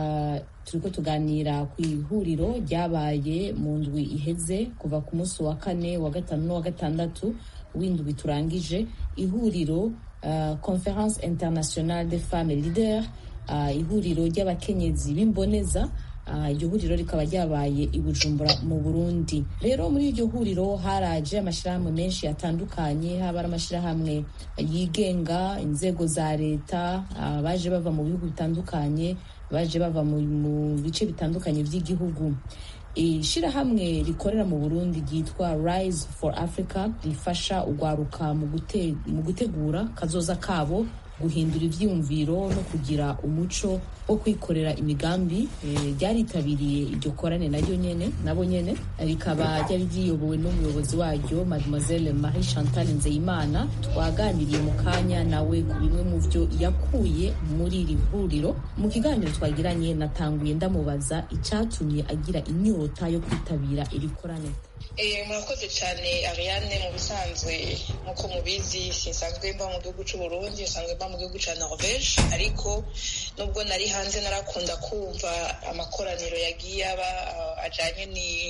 turiko tuganira ku ihuriro ryabaye mu ndwi iheze kuva ku munsi wa kane wa gatanu n'uwa gatandatu w'indwi turangije ihuriro conference internationale des femmes leaders ihuriro ry'abakenyezi b'imboneza iryo huriro rikaba ryabaye i bujumbura mu burundi rero muri iryo huriro haraje amashyirahamwe menshi atandukanye haba ari amashyirahamwe yigenga inzego za leta baje bava mu bihugu bitandukanye baje bava mu bice bitandukanye by'igihugu ishyirahamwe rikorera mu burundi ryitwa rise for africa rifasha urwaruka mu gutegura kazoza kabo guhindura ibyiyumviro no kugira umuco wo kwikorera imigambi ryaritabiriye iryo korane naryo nyene nabo nyene rikaba ryari ryiyobowe n'umuyobozi waryo mademoiselle marie chantal nzeyimana twaganiriye mu kanya nawe ku bimwe mu byo yakuye muri iri huriro mu kiganiro twagiranye natanguye ndamubaza icyatumye agira inyota yo kwitabira iri korane murakoze cyane ariane mu bisanzwe nk'uko mubizi sinsanzwe mba mu gihugu cy'uburundi nsanzwe mba mu gihugu cya norvege ariko nubwo nari hanze narakunda kumva amakoraniro yagiye aba ajyanye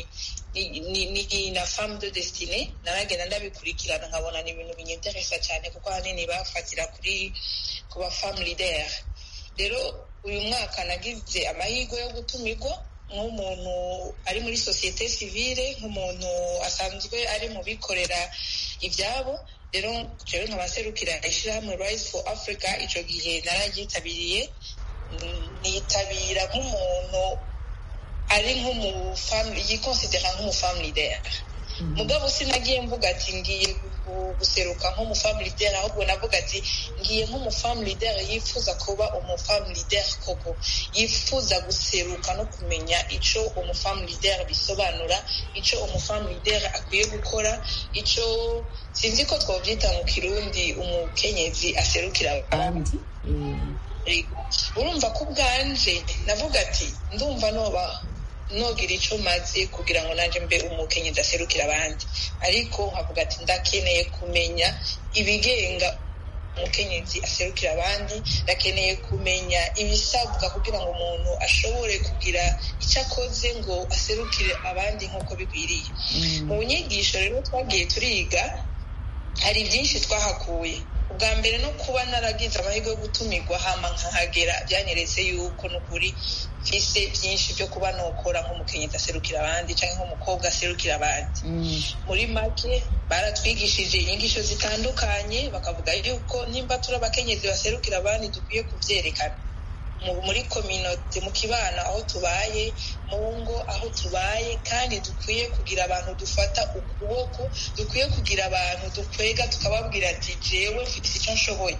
ni na famu de desitine naragenda ndabikurikirana nkabona ni ibintu binyenderesa cyane kuko ahanini bafatira kuri ku ba famu lideri rero uyu mwaka nagize amahirwe yo gutumirwa nk'umuntu ari muri sosiyete sivile nk'umuntu asanzwe ari mu bikorera ibyabo rero jewe nkabaserukira ishyirahamwe rise for africa icyo gihe nararyitabiriye nitabira nk'umuntu ari yikonsidera nk'umufamilidere mugabo sinagiye mvuga ati ngiye guseruka nk'umufamilidere ahubwo navuga ati ngiye nk'umufamilidere yifuza kuba umufamilidere koko yifuza guseruka no kumenya icyo umufamilidere bisobanura icyo umufamilidere akwiye gukora icyo sinzi ko twabyita mu kirundi umukenyezi aserukira abandi urumva ko ubwanje navuga ati ndumva noba nogira icyo maze kugira ngo nanjye mbe umukenyezi aserukira abandi ariko nkavuga ati ndakeneye kumenya ibigenga umukenyezi aserukira abandi ndakeneye kumenya ibisabwa kugira ngo umuntu ashobore kugira icyo akoze ngo aserukire abandi nk'uko bikwiriye mu nyigisho rero twagiye turiga hari byinshi twahakuye ubwa mbere no kuba naragize amahirwe yo gutumirwa hama nkahagera byanyeretse yuko ni ukuri mfise byinshi byo kuba nokora nk'umukenyezi aserukira abandi cyangwa nk'umukobwa aserukira abandi muri make baratwigishije inyigisho zitandukanye bakavuga yuko nimba turi abakenyezi baserukira abandi dukwiye kubyerekana muri kominote mu kibano aho tubaye mu ngo aho tubaye kandi dukwiye kugira abantu dufata ukuboko dukwiye kugira abantu dukwega tukababwira ati jewe mfite icyo nshoboye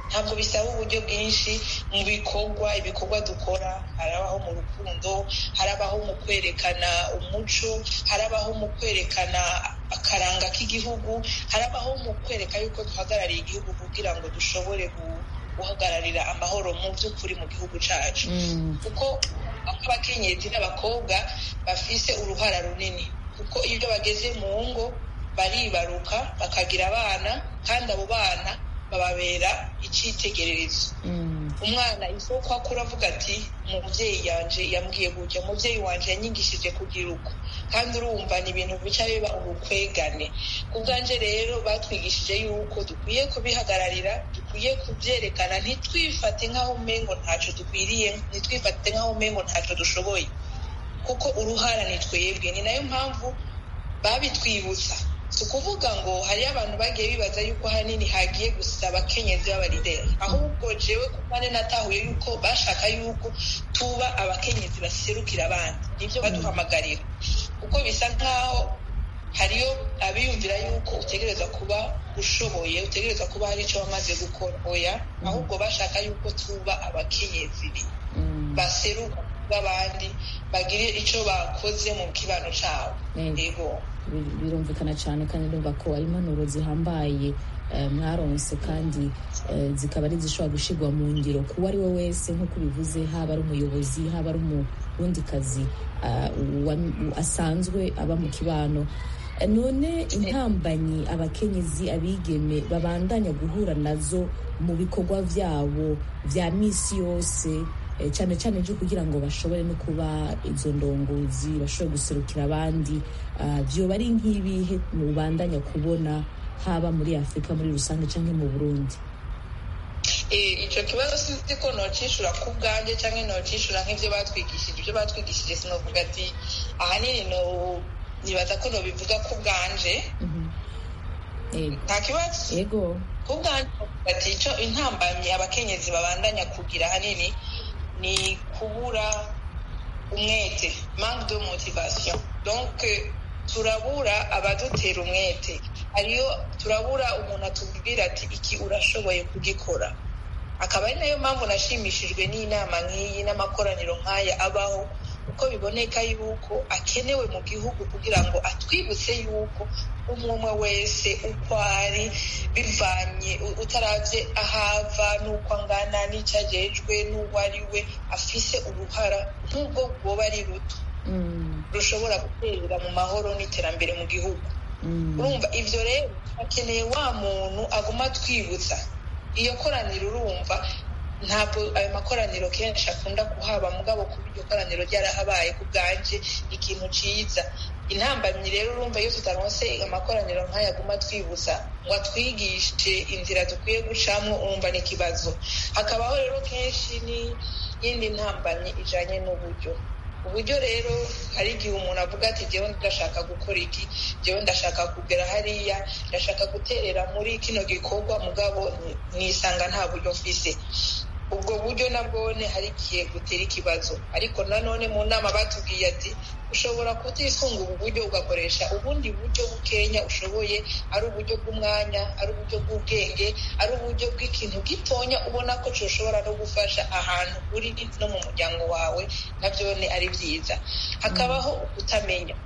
ntabwo bisaba uburyo bwinshi mu bikorwa ibikorwa dukora harabaho mu rukundo harabaho mu kwerekana umuco harabaho mu kwerekana akaranga k'igihugu harabaho mu kwereka yuko duhagarariye igihugu kugira ngo dushobore guhagararira amahoro mu by'ukuri mu gihugu cyacu kuko abakenyezi n'abakobwa bafise uruhara runini kuko iyo bageze mu ngo baribaruka bakagira abana kandi abo bana bababera icyitegererezo umwana isoko akura avuga ati umubyeyi yanje yambwiye gutya umubyeyi wanje yanyigishije kugira uko kandi urumva ni ibintu bica biba ubukwegane ku bwanje rero batwigishije yuko dukwiye kubihagararira dukwiye kubyerekana ntitwifate nk'aho umengo ntacyo dukwiriye ntitwifate nk'aho umengo ntacyo dushoboye kuko uruhara ni twebwe ni nayo mpamvu babitwibutsa si ukuvuga ngo hariyo abantu bagiye bibaza yuko hanini hagiye gusa abakenyezi b'abarideri ahubwo jewe kumane natahuye yuko bashaka yuko tuba abakenyezi baserukira abandi nibyo baduhamagarira kuko bisa nkaho hariyo abiyumvira yuko utegereza kuba ushoboye utegereza kuba hari icyo wamaze gukora oya ahubwo bashaka yuko tuba abakenyezi baseruka b'abandi bagire icyo bakoze mu kibano cyabo yego birumvikana cyane kandi numva ko ari impanuro zihambaye mwaronse kandi zikaba ari zishobora gushyirwa mu ngiro ku uwo ari we wese nk'uko ubivuze haba ari umuyobozi haba ari umurundi kazi asanzwe aba mu kibano none intambanyi abakenyezi abigeme babandanya guhura nazo mu bikorwa byabo bya minsi yose cyane cyane byo kugira ngo bashobore no kuba izo ndongozi bashobore guserukira abandi byoba ari nk'ibihe mubandanya kubona haba muri afurika muri rusange cyangwa mu burundi icyo kibazo sinzi ko nocishura ku bwanjye cyangwa nocishura nk'ibyo batwigishije ibyo batwigishije sinavuga ati ahanini nibaza ko nobivuga ku bwanje nta kibazo yego ku bwanjye ati icyo intambamyi abakenyezi babandanya kugira ahanini ni kubura umwete manque de motivation donc turabura abadutera umwete ariyo turabura umuntu atubwira ati iki urashoboye kugikora akaba ari nayo mpamvu nashimishijwe n'inama nk'iyi n'amakoraniro nk'aya abaho uko biboneka yuko akenewe mu gihugu kugira ngo atwibutse yuko umwe umwe wese uko ari bivanye utarabye ahava n'uko angana n'icyo agejwe n'uwo ari we afise uruhara nk'ubwo bwoba ari ruto rushobora guterera mu mahoro n'iterambere mu gihugu urumva ibyo rero hakeneye wa muntu aguma atwibutsa iyo koraniro urumva ntabwo ayo makoraniro kenshi akunda kuhaba mugabo kuba iryo koraniro ryarahabaye ku bwanje ikintu cyiza intambamyi rero urumva iyo tutaronse amakoraniro nk'aya aguma twibutsa ngo atwigishe inzira dukwiye gucamo urumva ni ikibazo hakabaho rero kenshi n'iyindi ntambamyi ijanye n'uburyo uburyo rero hari igihe umuntu avuga ati jyewe ndashaka gukora iki jyewe ndashaka kugera hariya ndashaka guterera muri kino gikorwa mugabo nisanga nta buryo mfise ubwo buryo nabwone hari igihe gutera ikibazo ariko nanone mu nama batubwiye ati ushobora kutisunga ubu buryo ugakoresha ubundi buryo bukenya ushoboye ari uburyo bw'umwanya ari uburyo bw'ubwenge ari uburyo bw'ikintu gitonya ubona ko ushobora no gufasha ahantu uri no mu muryango wawe nabyone ari byiza hakabaho ukutamenya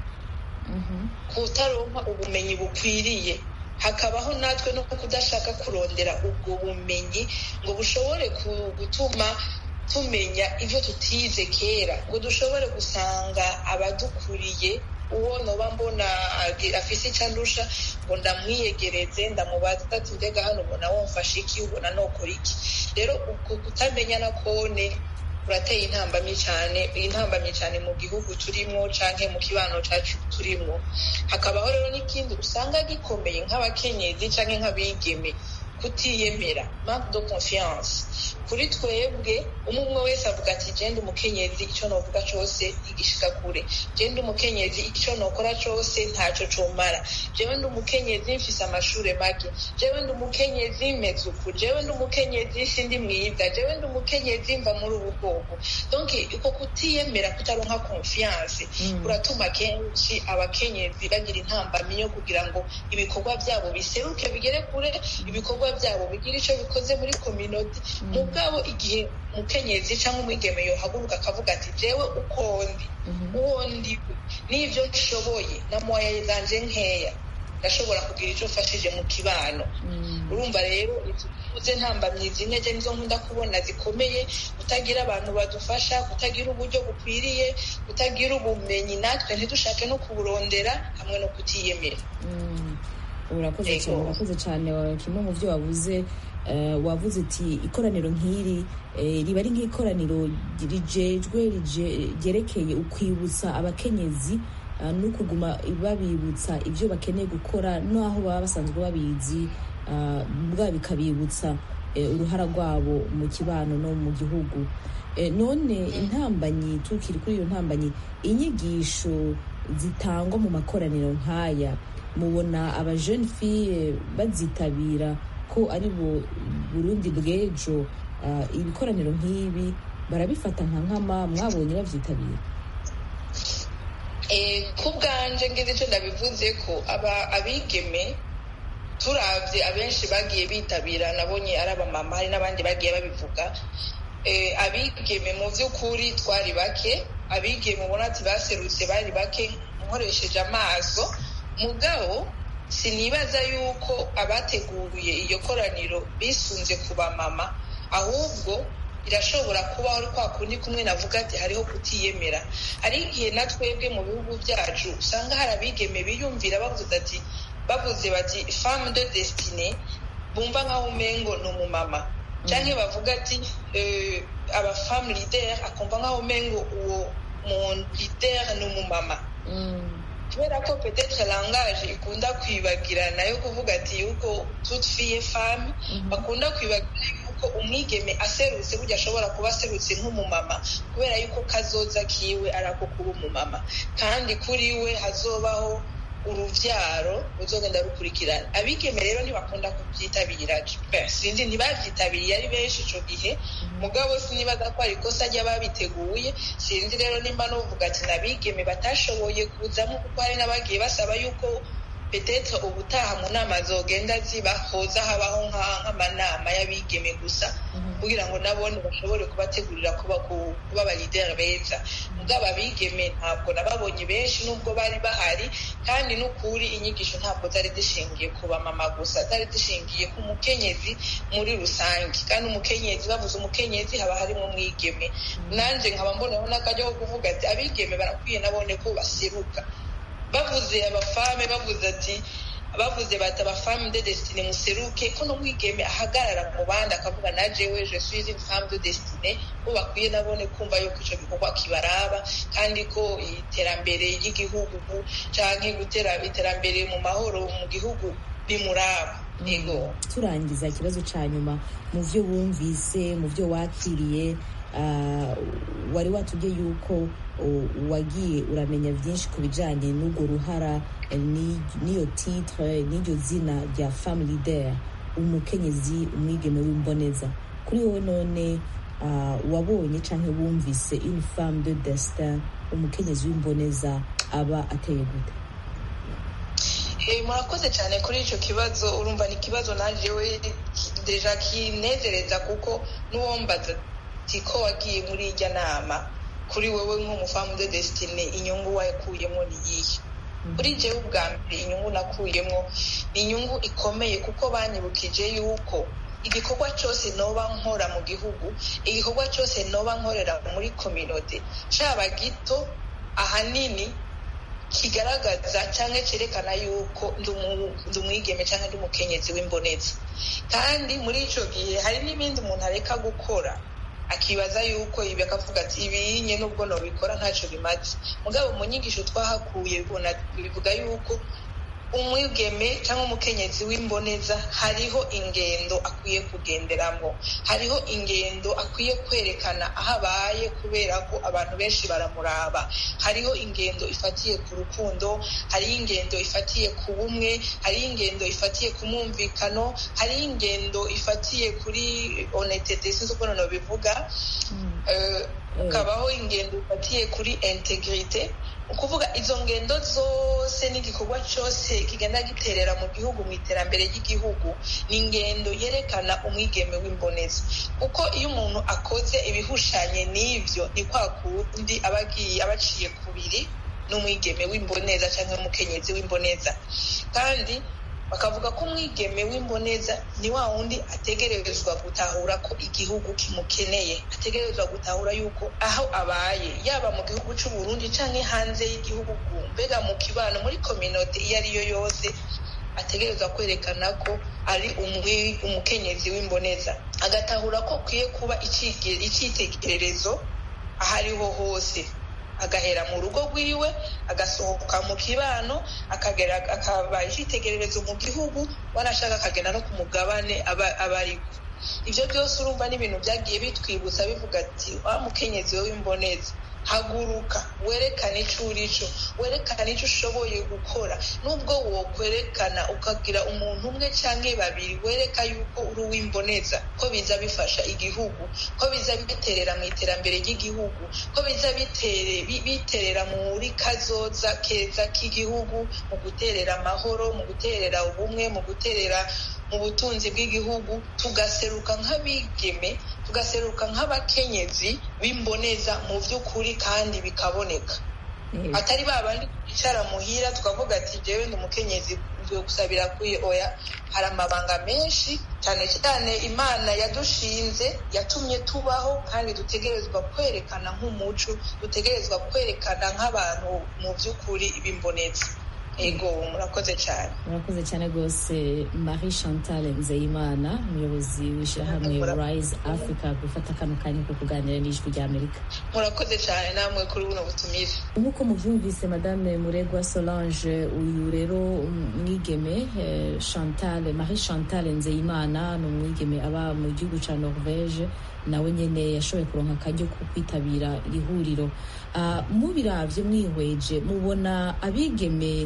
kutaronka ubumenyi bukwiriye hakabaho natwe no kudashaka kurondera ubwo bumenyi ngo bushobore gutuma tumenya ibyo tutize kera ngo dushobore gusanga abadukuriye uwo noba mbona afise icyo andusha ngo ndamwiyegereze ndamubaza ati mbega hano ubona wamfashe iki ubona nokora iki rero uko kutamenya na kone urateye intambamyi cyane intambamyi cyane mu gihugu turimo canke mu kibano cacu turimo hakabaho rero n'ikindi usanga gikomeye nk'abakenyezi canke nk'abigeme kutiyemera manque de confiance kuri twebwe umwe umwe wese avuga ati genda umukenyezi icyo novuga cyose igishika kure genda umukenyezi icyo nokora cyose ntacyo comara jewe ndi umukenyezi mfise amashure make jewe ndi umukenyezi meze uku jewe ndi umukenyezi sindi mwiza jewe ndi umukenyezi mva muri ubu bwoko donc uko kutiyemera kutaronka confiance kuratuma kenshi abakenyezi bagira intambamyi yo kugira ngo ibikorwa byabo biseruke bigere kure ibikorwa byabo bigira icyo bikoze muri kominoti mugabo igihe umukenyezi cyangwa umwigeme yohaguruka akavuga ati jewe uko ndi uwo ndi n'ibyo nshoboye na moya zanje nkeya ndashobora kugira icyo mfashije mu kibano urumva rero uze ntambamyi intege nizo nkunda kubona zikomeye kutagira abantu badufasha kutagira uburyo bukwiriye kutagira ubumenyi natwe ntidushake no kuburondera hamwe no kutiyemera urakoze cyane urakoze cyane kimwe mu byo wavuze wavuze uti ikoraniro nk'iri riba ari nk'ikoraniro rijejwe ryerekeye ukwibutsa abakenyezi no kuguma babibutsa ibyo bakeneye gukora n'aho baba basanzwe babizi bwa bikabibutsa uruhara rwabo mu kibano no mu gihugu none intambanyi tukiri kuri iyo ntambanyi inyigisho zitangwa mu makoraniro nk'aya mubona abajene fille bazitabira ko ari bo burundi bw'ejo ibikoraniro nk'ibi barabifata nka nkama mwabonye babyitabira ku bwanje ngize icyo ndabivuze ko abigeme turabye abenshi bagiye bitabira nabonye ari abamama hari n'abandi bagiye babivuga abigeme mu by'ukuri twari bake abigeme ubona ati baserutse bari bake nkoresheje amaso mugabo sinibaza yuko abateguye iyo koraniro bisunze ku bamama ahubwo irashobora kubaho ari kwa kundi kumwe navuga ati hariho kutiyemera hari igihe na twebwe mu bihugu byacu usanga hari abigeme biyumvira bavuze ati bavuze bati femme de destine bumva nk'aho umengo ni umumama cyangwa bavuga ati aba femme leader akumva nk'aho umengo uwo mu leader ni umumama kubera ko petetre langage ikunda kwibagirana yo kuvuga ati yuko toute fille femme bakunda kwibagirana yuko umwigeme aserutse burya ashobora kuba aserutse nk'umumama kubera yuko kazoza kiwe ari ako kuba umumama kandi kuri we hazobaho urubyaro ruzogenda rukurikirana abigeme rero ntibakunda kubyitabira sinzi ntibabyitabiriye ari benshi icyo gihe mugabo sinibaza ko ari ikosa ry'ababiteguye sinzi rero nimba n'uvuga ati nabigeme batashoboye kuzamo kuko hari n'abagiye basaba yuko petetre ubutaha mu nama zogenda ziba hoza habaho nk'amanama y'abigeme gusa kugira ngo nabone bashobore kubategurira kuba kuba abalideri beza mugabo abigeme ntabwo nababonye benshi nubwo bari bahari kandi n'ukuri inyigisho ntabwo zari zishingiye ku bamama gusa zari zishingiye ku mukenyezi muri rusange kandi umukenyezi bavuze umukenyezi haba harimo umwigeme nanjye nkaba mboneho n'akajya ko kuvuga ati abigeme barakwiye nabone ko baseruka bavuze abafame bavuze ati bavuze bati abafame de destine museruke ko no mwigeme ahagarara mu bandi akavuga na jewe je suis une femme de destine ko bakwiye nabone kumva yuko ico gikorwa kibaraba kandi ko iterambere ry'igihugu canke gutera iterambere mu mahoro mu gihugu bimuraba yego turangiza ikibazo ca nyuma mu vyo wumvise mu vyo wakiriye wari watubwiye yuko wagiye uramenya byinshi ku bijyanye n'urwo ruhara n'iyo titre n'iryo zina rya femme leader umukenyezi umwigeme w'imboneza kuri wowe none wabonye cyangwa wumvise une femme de destin umukenyezi w'imboneza aba ateye gute murakoze cyane kuri icyo kibazo urumva ni ikibazo nanjye we deja kinezereza kuko n'uwombaza ko wagiye muri irya nama kuri wowe nk'umufamu de desitine inyungu wayakuyemo ni iyihe kuri njyewe ubwa mbere inyungu nakuyemo ni inyungu ikomeye kuko banyibukije yuko igikorwa cyose noba nkora mu gihugu igikorwa cyose noba nkorera muri kominote cyaba gito ahanini kigaragaza cyangwa cyerekana yuko ndi umwigeme cyangwa ndi umukenyezi w'imboneza kandi muri icyo gihe hari n'ibindi umuntu areka gukora akibaza yuko ibi akavuga ati ibinye nubwo nobikora ntacyo bimaze mugabo mu nyigisho twahakuye bivuga yuko umwigeme cyangwa umukenyezi w'imboneza hariho ingendo akwiye kugenderamo hariho ingendo akwiye kwerekana aho abaye kubera ko abantu benshi baramuraba hariho ingendo ifatiye ku rukundo hariho ingendo ifatiye ku bumwe hariho ingendo ifatiye ku mwumvikano hariho ingendo ifatiye kuri onetete sinzi uko noneho bivuga hakabaho ingendo ifatiye kuri integrite ukuvuga izo ngendo zose n'igikorwa cyose kigenda giterera mu gihugu mu iterambere ry'igihugu ni ingendo yerekana umwigeme w'imboneza kuko iyo umuntu akoze ibihushanye n'ibyo ni kwa kundi aba agiye abaciye kubiri n'umwigeme w'imboneza cyangwa umukenyezi w'imboneza kandi bakavuga ko umwigeme w'imboneza ni wa wundi ategerezwa gutahura ko igihugu kimukeneye ategerezwa gutahura yuko aho abaye yaba mu gihugu cy'u Burundi cyangwa hanze y'igihugu mbega mu kibano muri kominote iyo ari yo yose ategerezwa kwerekana ko ari umukenyezi w'imboneza agatahura ko akwiye kuba icyitegererezo aho ariho hose agahera mu rugo rwiwe agasohoka mu kibano akaba icyitegererezo mu gihugu wanashaka akagenda no ku mugabane aba ariko ibyo byose urumva ni ibintu byagiye bitwibutsa bivuga ati wa mukenyezi we w'imboneza haguruka werekane icyo uri cyo werekane icyo ushoboye gukora nubwo wokwerekana ukagira umuntu umwe cyangwa babiri wereka yuko uri uw'imboneza ko biza bifasha igihugu ko biza biterera mu iterambere ry'igihugu ko biza biterera muri kazoza keza k'igihugu mu guterera amahoro mu guterera ubumwe mu guterera mu butunzi bw'igihugu tugaseruka nk'abigeme tugaseruka nk'abakenyezi b'imboneza mu by'ukuri kandi bikaboneka atari ba bandi bicara muhira tukavuga ati jewe ndi umukenyezi ngiye gusabira kuri oya hari amabanga menshi cyane cyane imana yadushinze yatumye tubaho kandi dutegerezwa kwerekana nk'umuco dutegerezwa kwerekana nk'abantu mu by'ukuri b'imboneza ego murakoze cyane murakoze cyane rwose marie chantal nzeyimana umuyobozi w'ishyirahamwe rise africa gufata kano kanya ko kuganira n'ijwi ry'amerika murakoze cyane namwe kuri buno butumire nk'uko mubyumvise madame muregwa solange uyu rero umwigeme chantal marie chantal nzeyimana ni umwigeme aba mu gihugu cya norvege nawe nyine yashoboye kuronka akaryo ko kwitabira iri huriro mubiravye mwihweje mubona abigeme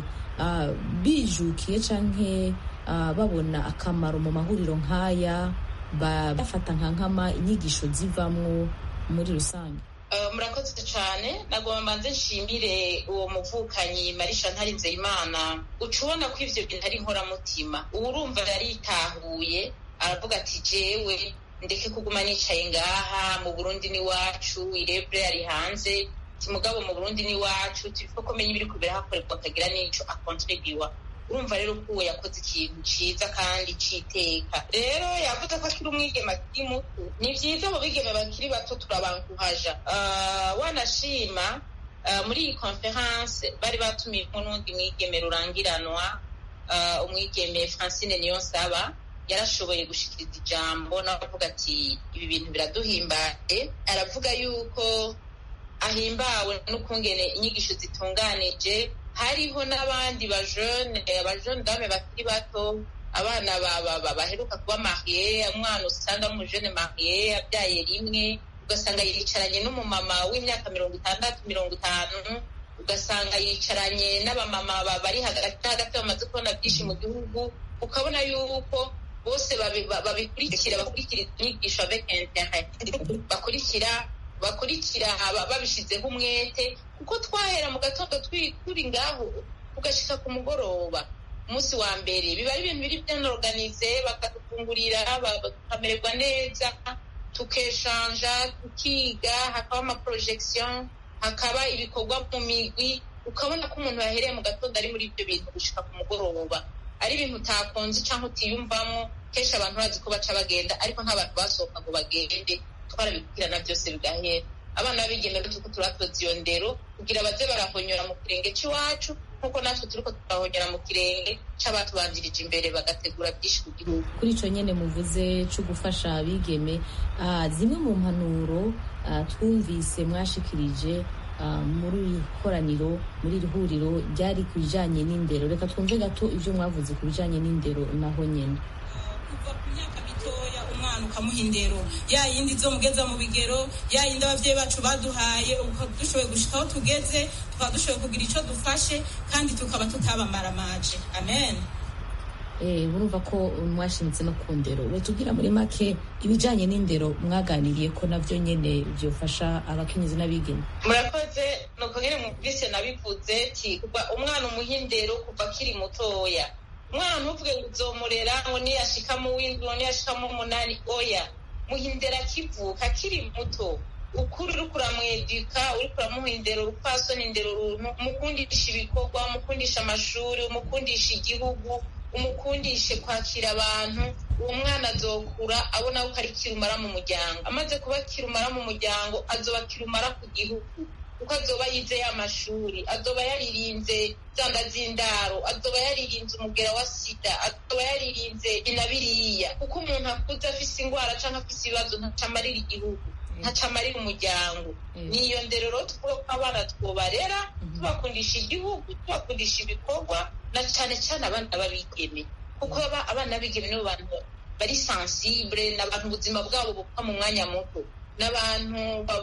bijukiye canke babona akamaro mu mahuriro nk'aya bafata nka nkama inyigisho zivamwo muri rusange murakoze cyane nagomba mbanze nshimire uwo muvukanyi marisha ntarinze imana uca ubona ko ivyo bintu ari inkoramutima ubu urumva yaritahuye aravuga ati jewe ndeke kuguma nicaye ngaha mu burundi n'iwacu irebure ari hanze mugabo mu burundi n'iwacu turiko komenya ibiri kubera hakorerwa akagira n'ico akontribiwa urumva rero ko uwo yakoze ikintu ciza kandi c'iteka rero yavuze ko akiri umwigeme akiri muto ni vyiza mu bigeme bakiri bato turabankuhaja uh, wanashima uh, muri iyi conference bari batumiyeko n'undi mwigeme rurangiranwa uh, umwigeme francine niyonsaba yarashoboye gushikiriza ijambo nawe avuga ati ibi bintu biraduhimbaye aravuga yuko ahimbawe n'ukungene inyigisho zitunganije hariho n'abandi bajene abajene dame bakiri bato abana baheruka kuba mariye umwana usanga ari umujene mariye abyaye rimwe ugasanga yicaranye n'umumama w'imyaka mirongo itandatu mirongo itanu ugasanga yicaranye n'abamama bari hagati na hagati bamaze kubona byinshi mu gihugu ukabona yuko bose babikurikira bakurikira inyigisho avec interet bakurikira bakurikira babishyizeho umwete kuko twahera mu gatondo turi ngaho tugashika ku mugoroba umunsi wa mbere biba ari ibintu biri byanaroganize bakadufungurira tukamererwa neza tukeshanja tukiga hakaba amaporojegisiyo hakaba ibikorwa mu migwi ukabona ko umuntu yahereye mu gatondo ari muri ibyo bintu gushika ku mugoroba ari ibintu utakunze cyangwa utiyumvamo kenshi abantu bazi ko baca bagenda ariko nk'abantu basohoka ngo bagende twarabikurikirana byose bigahera abana b'abigeme tuko turatoza iyo ndero kugira baze barahonyora mu kirenge cy'iwacu nk'uko natwe turiko turahonyora mu kirenge c'abatubanjirije imbere bagategura byinshi ku gihugu kuri ico nyene muvuze co gufasha abigeme zimwe mu mpanuro twumvise mwashikirije muri iri koraniro muri iri huriro ryari ku bijanye n'indero reka twumve gato ivyo mwavuze ku bijanye n'indero naho nyene kuva ku myaka mitoya umwana ukamuha indero ya yindi zo mugeza mu bigero ya yindi abavyeyi bacu baduhaye dushoboye gushika aho tugeze tukaba dushoboye kugira ico dufashe kandi tukaba tutabamaramaje amen murumva ko mwashimitse no ku ndero tubwira muri make ibijyanye n'indero mwaganiriye ko nabyo nyine byofasha abakenyezi n'abigeme murakoze ni uko nyine mwumvise nabivuze kuva umwana umuha indero kuva akiri mutoya umwana ntuvuge ngo uzomurera ngo niyashikamo w'indwi ngo niyashikamo umunani oya muhindera akivuka akiri muto ukuri uri kuramwedika uri kuramuha indero rupfasoni indero runtu umukundisha ibikorwa umukundisha amashuri umukundisha igihugu umukundishe kwakira abantu uwo mwana azokura abona ko ari kirumara mu muryango amaze kuba kirumara mu muryango azoba kirumara ku gihugu kuko azoba yizeye amashuri azoba yaririnze zanda z'indaro azoba yaririnze umugera wa sida azoba yaririnze inabiriya kuko umuntu akuze afise indwara cyangwa afise ibibazo ntacamarira igihugu ntacamarira umuryango niyo ndero rero tuvuga ko abana twobarera tubakundisha igihugu tubakundisha ibikorwa na cyane cyane abana b'abigeme kuko abana b'abigeme nibo bantu bari sensible n'abantu ubuzima bwabo bupfa mu mwanya muto n'abantu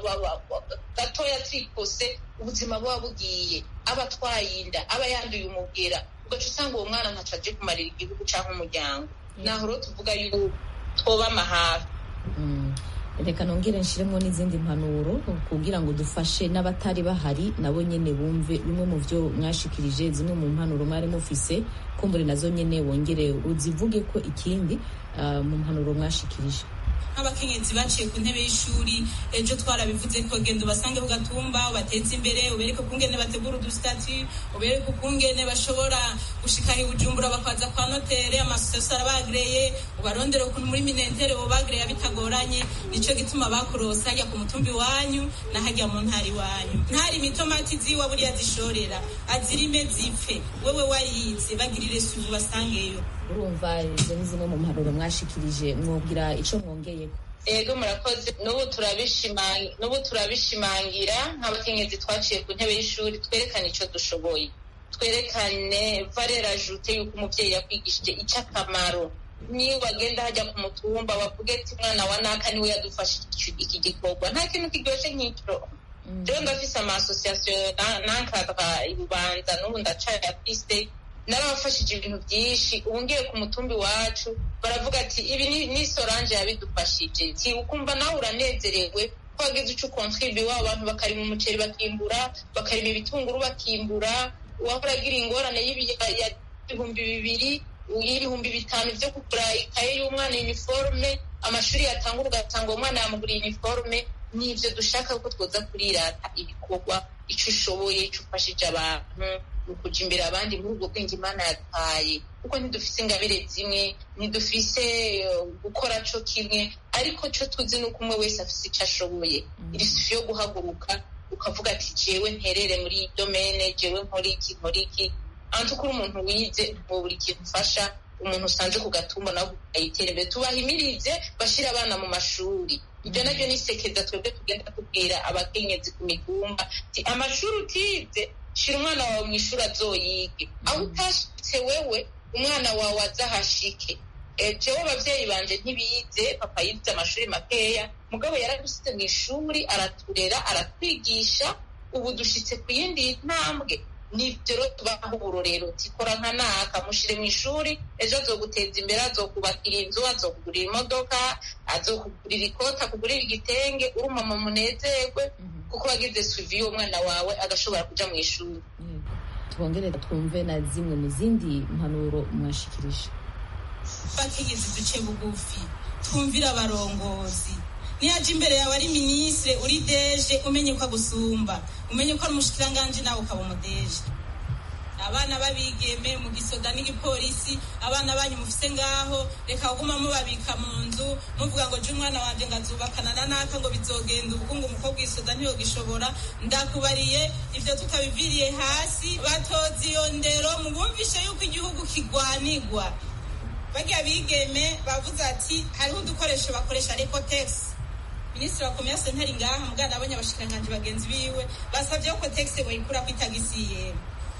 gatoya twikose ubuzima buba bugiye aba atwaye inda aba yanduye umubwira ugaca usanga uwo mwana ntaco aje kumarira igihugu cyangwa umuryango naho rero tuvuga yuko twoba amahafi reka nongere nshiremo n'izindi mpanuro kugira ngo dufashe n'abatari bahari nabo nyene bumve bimwe mu byo mwashikirije zimwe mu mpanuro mwari mufise kumbure nazo nyene wongere uzivuge ko ikindi mu mpanuro mwashikirije nk'abakenyezi baciye ku ntebe y'ishuri ejo twarabivuze ko genda ubasange ku gatumba ubateze imbere ubereke ukungene bategura udusitati ubereke ukungene bashobora gushika i bujumbura bakaza kwa notere amasosiyete arabagreye ubarondere ukuntu muri minentere bobagreye bitagoranye nico gituma bakurose hajya ku mutumba iwanyu na hajya mu ntara iwanyu ntarima itomati ziwa buriya zishorera azirime zipfe wewe wayize bagirire suvu basangeyo urumva izo ni zimwe mu mpanuro mwashikirije mwubwira ico mwongeye ego murakoze n'ubu turabishimangira nk'abakenyezi twaciye ku ntebe y'ishuri twerekane icyo dushoboye twerekane valera ajute yuko umubyeyi yakwigishije icy'akamaro niyo bagenda hajya ku mutumba bavuge ati umwana wa naka niwe yadufashe iki gikorwa nta kintu kiryoshye nk'icyo rero ndafise amasosiyasiyo nankatwa ibubanza n'ubu ndacaya afise narabafashije ibintu byinshi ubu ngiye ku mutumbi wacu baravuga ati ibi ni sorange yabidufashije ti ukumva nawe uranezerewe ko wagize ico ukontribuye wabo abantu bakarima umuceri bakimbura bakarima ibitunguru bakimbura wahora agira ingorane y'ibihumbi bibiri y'ibihumbi bitanu vyo kugura ikaye y'umwana uniforme amashuri yatangura ugatanga uwo mwana yamugura uniforme nivyo dushaka ko twoza kurirata ibikorwa ico ushoboye ico ufashije abantu ukuja imbere abandi muri ubwo bwenge imana yaduhaye kuko ntidufise ingabire zimwe ntidufise gukora co kimwe ariko co tuzi nuko umwe wese afise ico ashoboye iri sufi yo guhaguruka ukavuga ati jewe nterere muri iyi domene jewe nkora iki nkora iki antukuri umuntu wize buri kintu ufasha umuntu usanze ku gatumba nawe ukayitera imbere tubahimirize bashira abana mu mashuri ibyo nabyo ni sekeza twebwe tugenda tubwira abakenyezi ku mitumba amashuri utize shira umwana wawe mu ishuri azoyige aho utashitse wewe umwana wawe azahashike jewe abavyeyi banje ntibize papa yize amashuri makeya mugabo yaradusize mu ishuri araturera aratwigisha ubu dushitse ku yindi ntambwe nivyo rero tubaho uburorero tikora nka naka mushire mu ishuri ejo azoguteza imbere azokubakira inzu azokugurira imodoka azokugurira ikoti akugurira igitenge uri umama munezerwe kuko wagize suivi y'umwana wawe agashobora kuja mu ishuri twongere twumve na zimwe mu zindi mpanuro mwashikirije bakenyezi duce bugufi twumvire abarongozi niyaje imbere yawe ari minisitiri uri deje umenye ko agusumba umenye ko ari umushikiranganji nawe ukaba umudeje abana babigeme mu gisoda n'igipolisi abana banyu mufise ngaho reka kuguma mubabika mu nzu muvuga ngo je umwana wanje ngazubakana na naka ngo bizogenda ubukungu umukobwa isoda ntiyogishobora ndakubariye ivyo tutabiviriye hasi batoza iyo ndero mubumvishe yuko igihugu kigwanigwa barya bigeme bavuze ati hariho udukoresho bakoresha rekotegisi minisitiri wa kommerce ntari ngaha mugana abonye abashikiranganji bagenzi biwe basavye ko tegisi boyikura ku itagisi yewe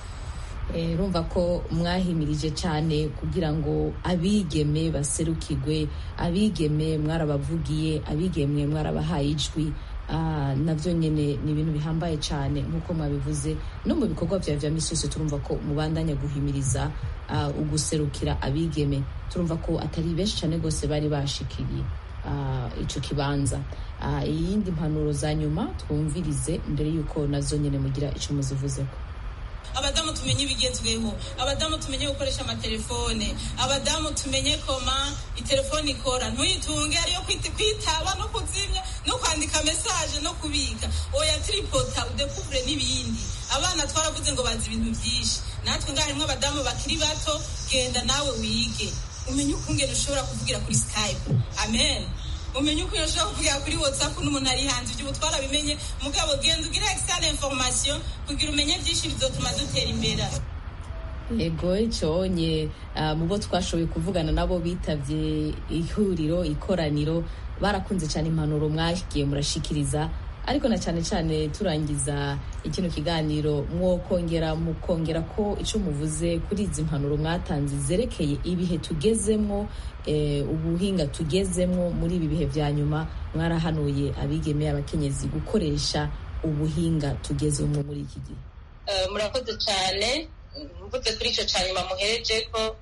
urumva ko mwahimirije cyane kugira ngo abigeme baserukirwe abigeme mwarabavugiye abigeme mwarabahaye ijwi nabyo nyine ni ibintu bihambaye cyane nk'uko mwabivuze no mu bikorwa byawe bya misi yose turumva ko mubandanya guhimiriza uguserukira abigeme turumva ko atari benshi cyane rwose bari bashikiriye icyo kibanza iyindi mpanuro za nyuma twumvirize mbere y'uko nazo nyine mugira icyo muzivuzeho abadamu tumenye ibigezweho abadamu tumenye gukoresha amatelefone abadamu tumenye koma itelefone ikora ntuyitunge ariyo kwitaba no kuzimya no kwandika mesaje no kubika oya tripota udekuvure n'ibindi abana twaravuze ngo bazi ibintu byinshi natwe ngaho harimo abadamu bakiri bato genda nawe wige umenye ukungene ushobora kuvugira kuri skype amen umenye uko ushobora kuvugira kuri whatsapp n'umuntu ari hanze ibyo ubu twarabimenye mugabo genda ugire externe information kugira umenye byinshi bizotuma dutera imbere yego icyonye mu bo twashoboye kuvugana nabo bitabye ihuriro ikoraniro barakunze cyane impanuro mwagiye murashikiriza ariko na cyane cyane turangiza ikino kiganiro mwokongera mukongera ko icyo muvuze kuri izi mpanuro mwatanze zerekeye ibihe tugezemo ubuhinga tugezemo muri ibi bihe bya nyuma mwarahanuye abigemeye abakenyezi gukoresha ubuhinga tugezemo muri iki gihe murakoze cyane mvuze kuri icyo cya nyuma muhereje ko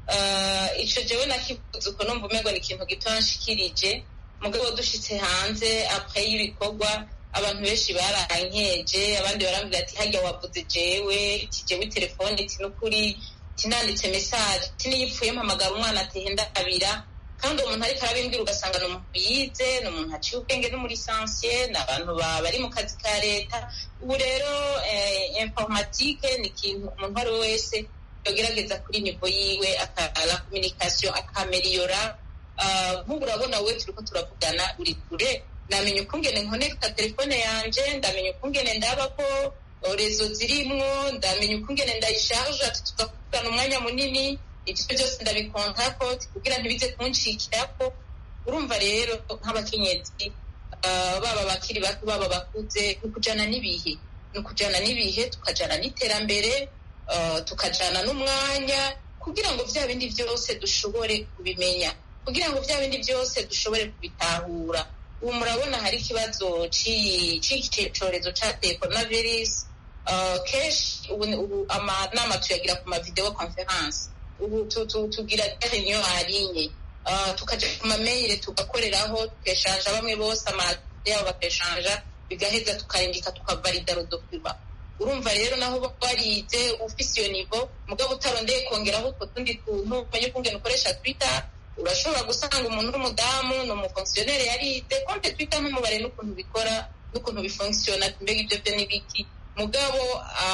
icyo jewe nakivuze uko numva umego ni ikintu gitonshikirije mugabo dushyitse hanze apure y'ibikorwa abantu benshi barankeje abandi barambwira ati hajya wavuze jewe iki jewe telefone iti n'ukuri tinanditse mesaje ati niyo ipfuye mpamagara umwana ati ndabira kandi uwo muntu ariko arabimbwira ugasanga ni umuntu yize ni umuntu aciye ubwenge no muri sansiye ni abantu bari mu kazi ka leta ubu rero informatike ni ikintu umuntu uwo ari we wese yogerageza kuri nivo yiwe la kominikasiyo akameriyora nk'ubu urabona wowe turi ko turavugana uri kure ndamenya ukungene nkonekita telefone yanje ndamenya ukungene ndaba ko rezo zirimwo ndamenya ukungene ndayisharja tugavugana umwanya munini ibyo byose ndabikontako kugira ntibize kunshikirako urumva rero nk'abakenyezi baba bakiri bato baba bakuze ni ukujana n'ibihe ni ukujana n'ibihe tukajana n'iterambere tukajana n'umwanya kugira ngo bya bindi byose dushobore kubimenya kugira ngo bya bindi byose dushobore kubitahura ubu murabona hari ikibazo cy'iki cyorezo cyateye korona virusi kenshi ubu amanama tuyagira ku mavidewo konferanse ubu tugira reuniyo arinye tukajya ku mameyire tugakoreraho tukeshanja bamwe bose amadede yabo bakeshanja bigaheza tukarindika tukavalida rodokima urumva rero naho warize ufise iyo nivo mugabo utarondeye kongeraho utwo tundi tuntu umenye ukungene ukoresha twita urashobora gusanga umuntu w'umudamu ni umufonksiyoneri yarize konte twita nk'umubare n'ukuntu bikora n'ukuntu bifonksiyona mbega ibyo byo n'ibiki mugabo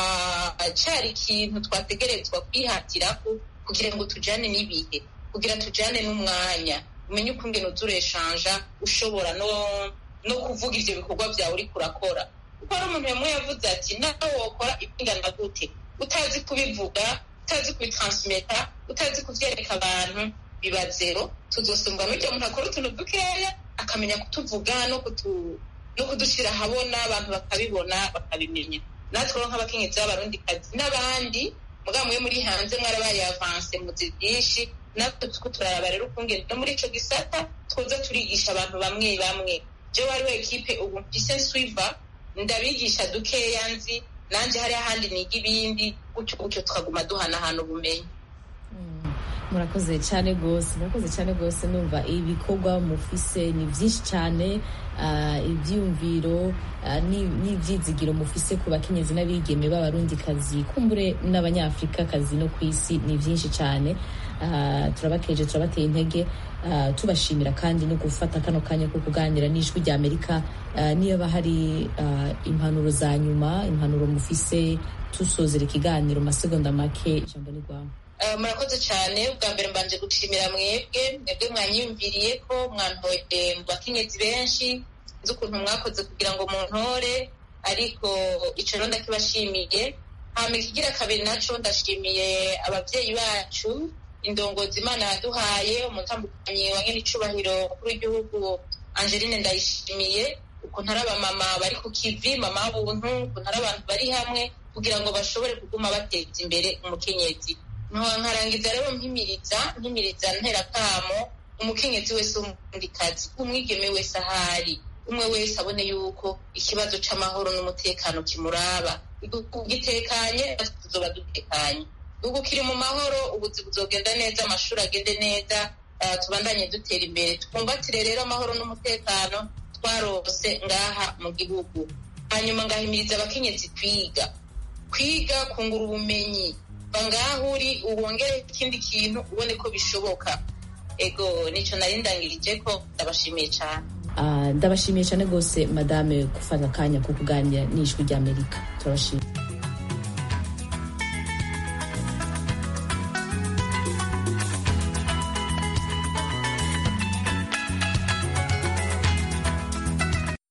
cyari ikintu twategerezwa kwihatiraho kugira ngo tujyane n'ibihe kugira tujyane n'umwanya umenye ukungene uzureshanja ushobora no no kuvuga ibyo bikorwa byawe uri kurakora kuko hari umuntu yamwe yavuze ati nawe wokora ibingana gute utazi kubivuga utazi kubitransimeta utazi kubyereka abantu biba zero tuzosumba n'ujya umuntu akora utuntu dukeya akamenya kutuvuga no kudushyira ahabona abantu bakabibona bakabimenya natwe nk'abakenyezi b'abarundikazi n'abandi mwe muri hanze mwarabaye avanse muzi byinshi natwe tuko turaraba rero ukungene no muri ico gisata twoza turigisha abantu bamwe bamwe je wariwe ekipe ubu mfise swiva ndabigisha dukeya nzi nanje hari ahandi niga ibindi gutyo gutyo tukaguma duhanahana ubumenyi murakoze cyane rwose murakoze cyane rwose numva ibikorwa mufise ni byinshi cyane ibyiyumviro n'ibyizigiro mufise ku bakenyezi n'abigeme b'abarundikazi kumbure n'abanyafurikakazi no ku isi ni byinshi cyane turabakeje turabateye intege tubashimira kandi no gufata kano kanya ko kuganira n'ijwi rya amerika niba hari impanuro za nyuma impanuro mufise tusozera ikiganiro masegonda make ijambo ni rwawe murakoze cyane ubwa mbere mbanje gushimira mwebwe mwebwe mwanyiyumviriye ko mwantoye mu bakenyezi benshi nzi ukuntu mwakoze kugira ngo muntore ariko ico rero ndakibashimiye hama ikigira kabiri naco ndashimiye abavyeyi bacu indongozi imana yaduhaye umutambukanyi wa nyene icubahiro mukuru w'igihugu angeline ndayishimiye ukuntu ari abamama bari ku kivi mama w'ubuntu ukuntu ari abantu bari hamwe kugira ngo bashobore kuguma bateza imbere umukenyezi nkarangiza rero mpimiriza mpimiriza nterakamo umukenyezi wese w'umurundikazi umwigeme wese ahari umwe wese abone yuko ikibazo c'amahoro n'umutekano kimuraba igihugu gitekanye natwe tuzoba dutekanye igihugu kiri mu mahoro ubuzi buzogenda neza amashuri agende neza uh, tubandanye dutera imbere twumbatire rero amahoro n'umutekano twarose ngaha mu gihugu hanyuma ngahimiriza abakenyezi kwiga kwiga kungura ubumenyi bangaho uri wongere ikindi kintu ubone ko bishoboka ego nico nari ndangirije ko ndabashimiye cyane ndabashimiye cyane rwose madame gufata akanya ko kuganira n'ijwi ry'amerika turabashimiye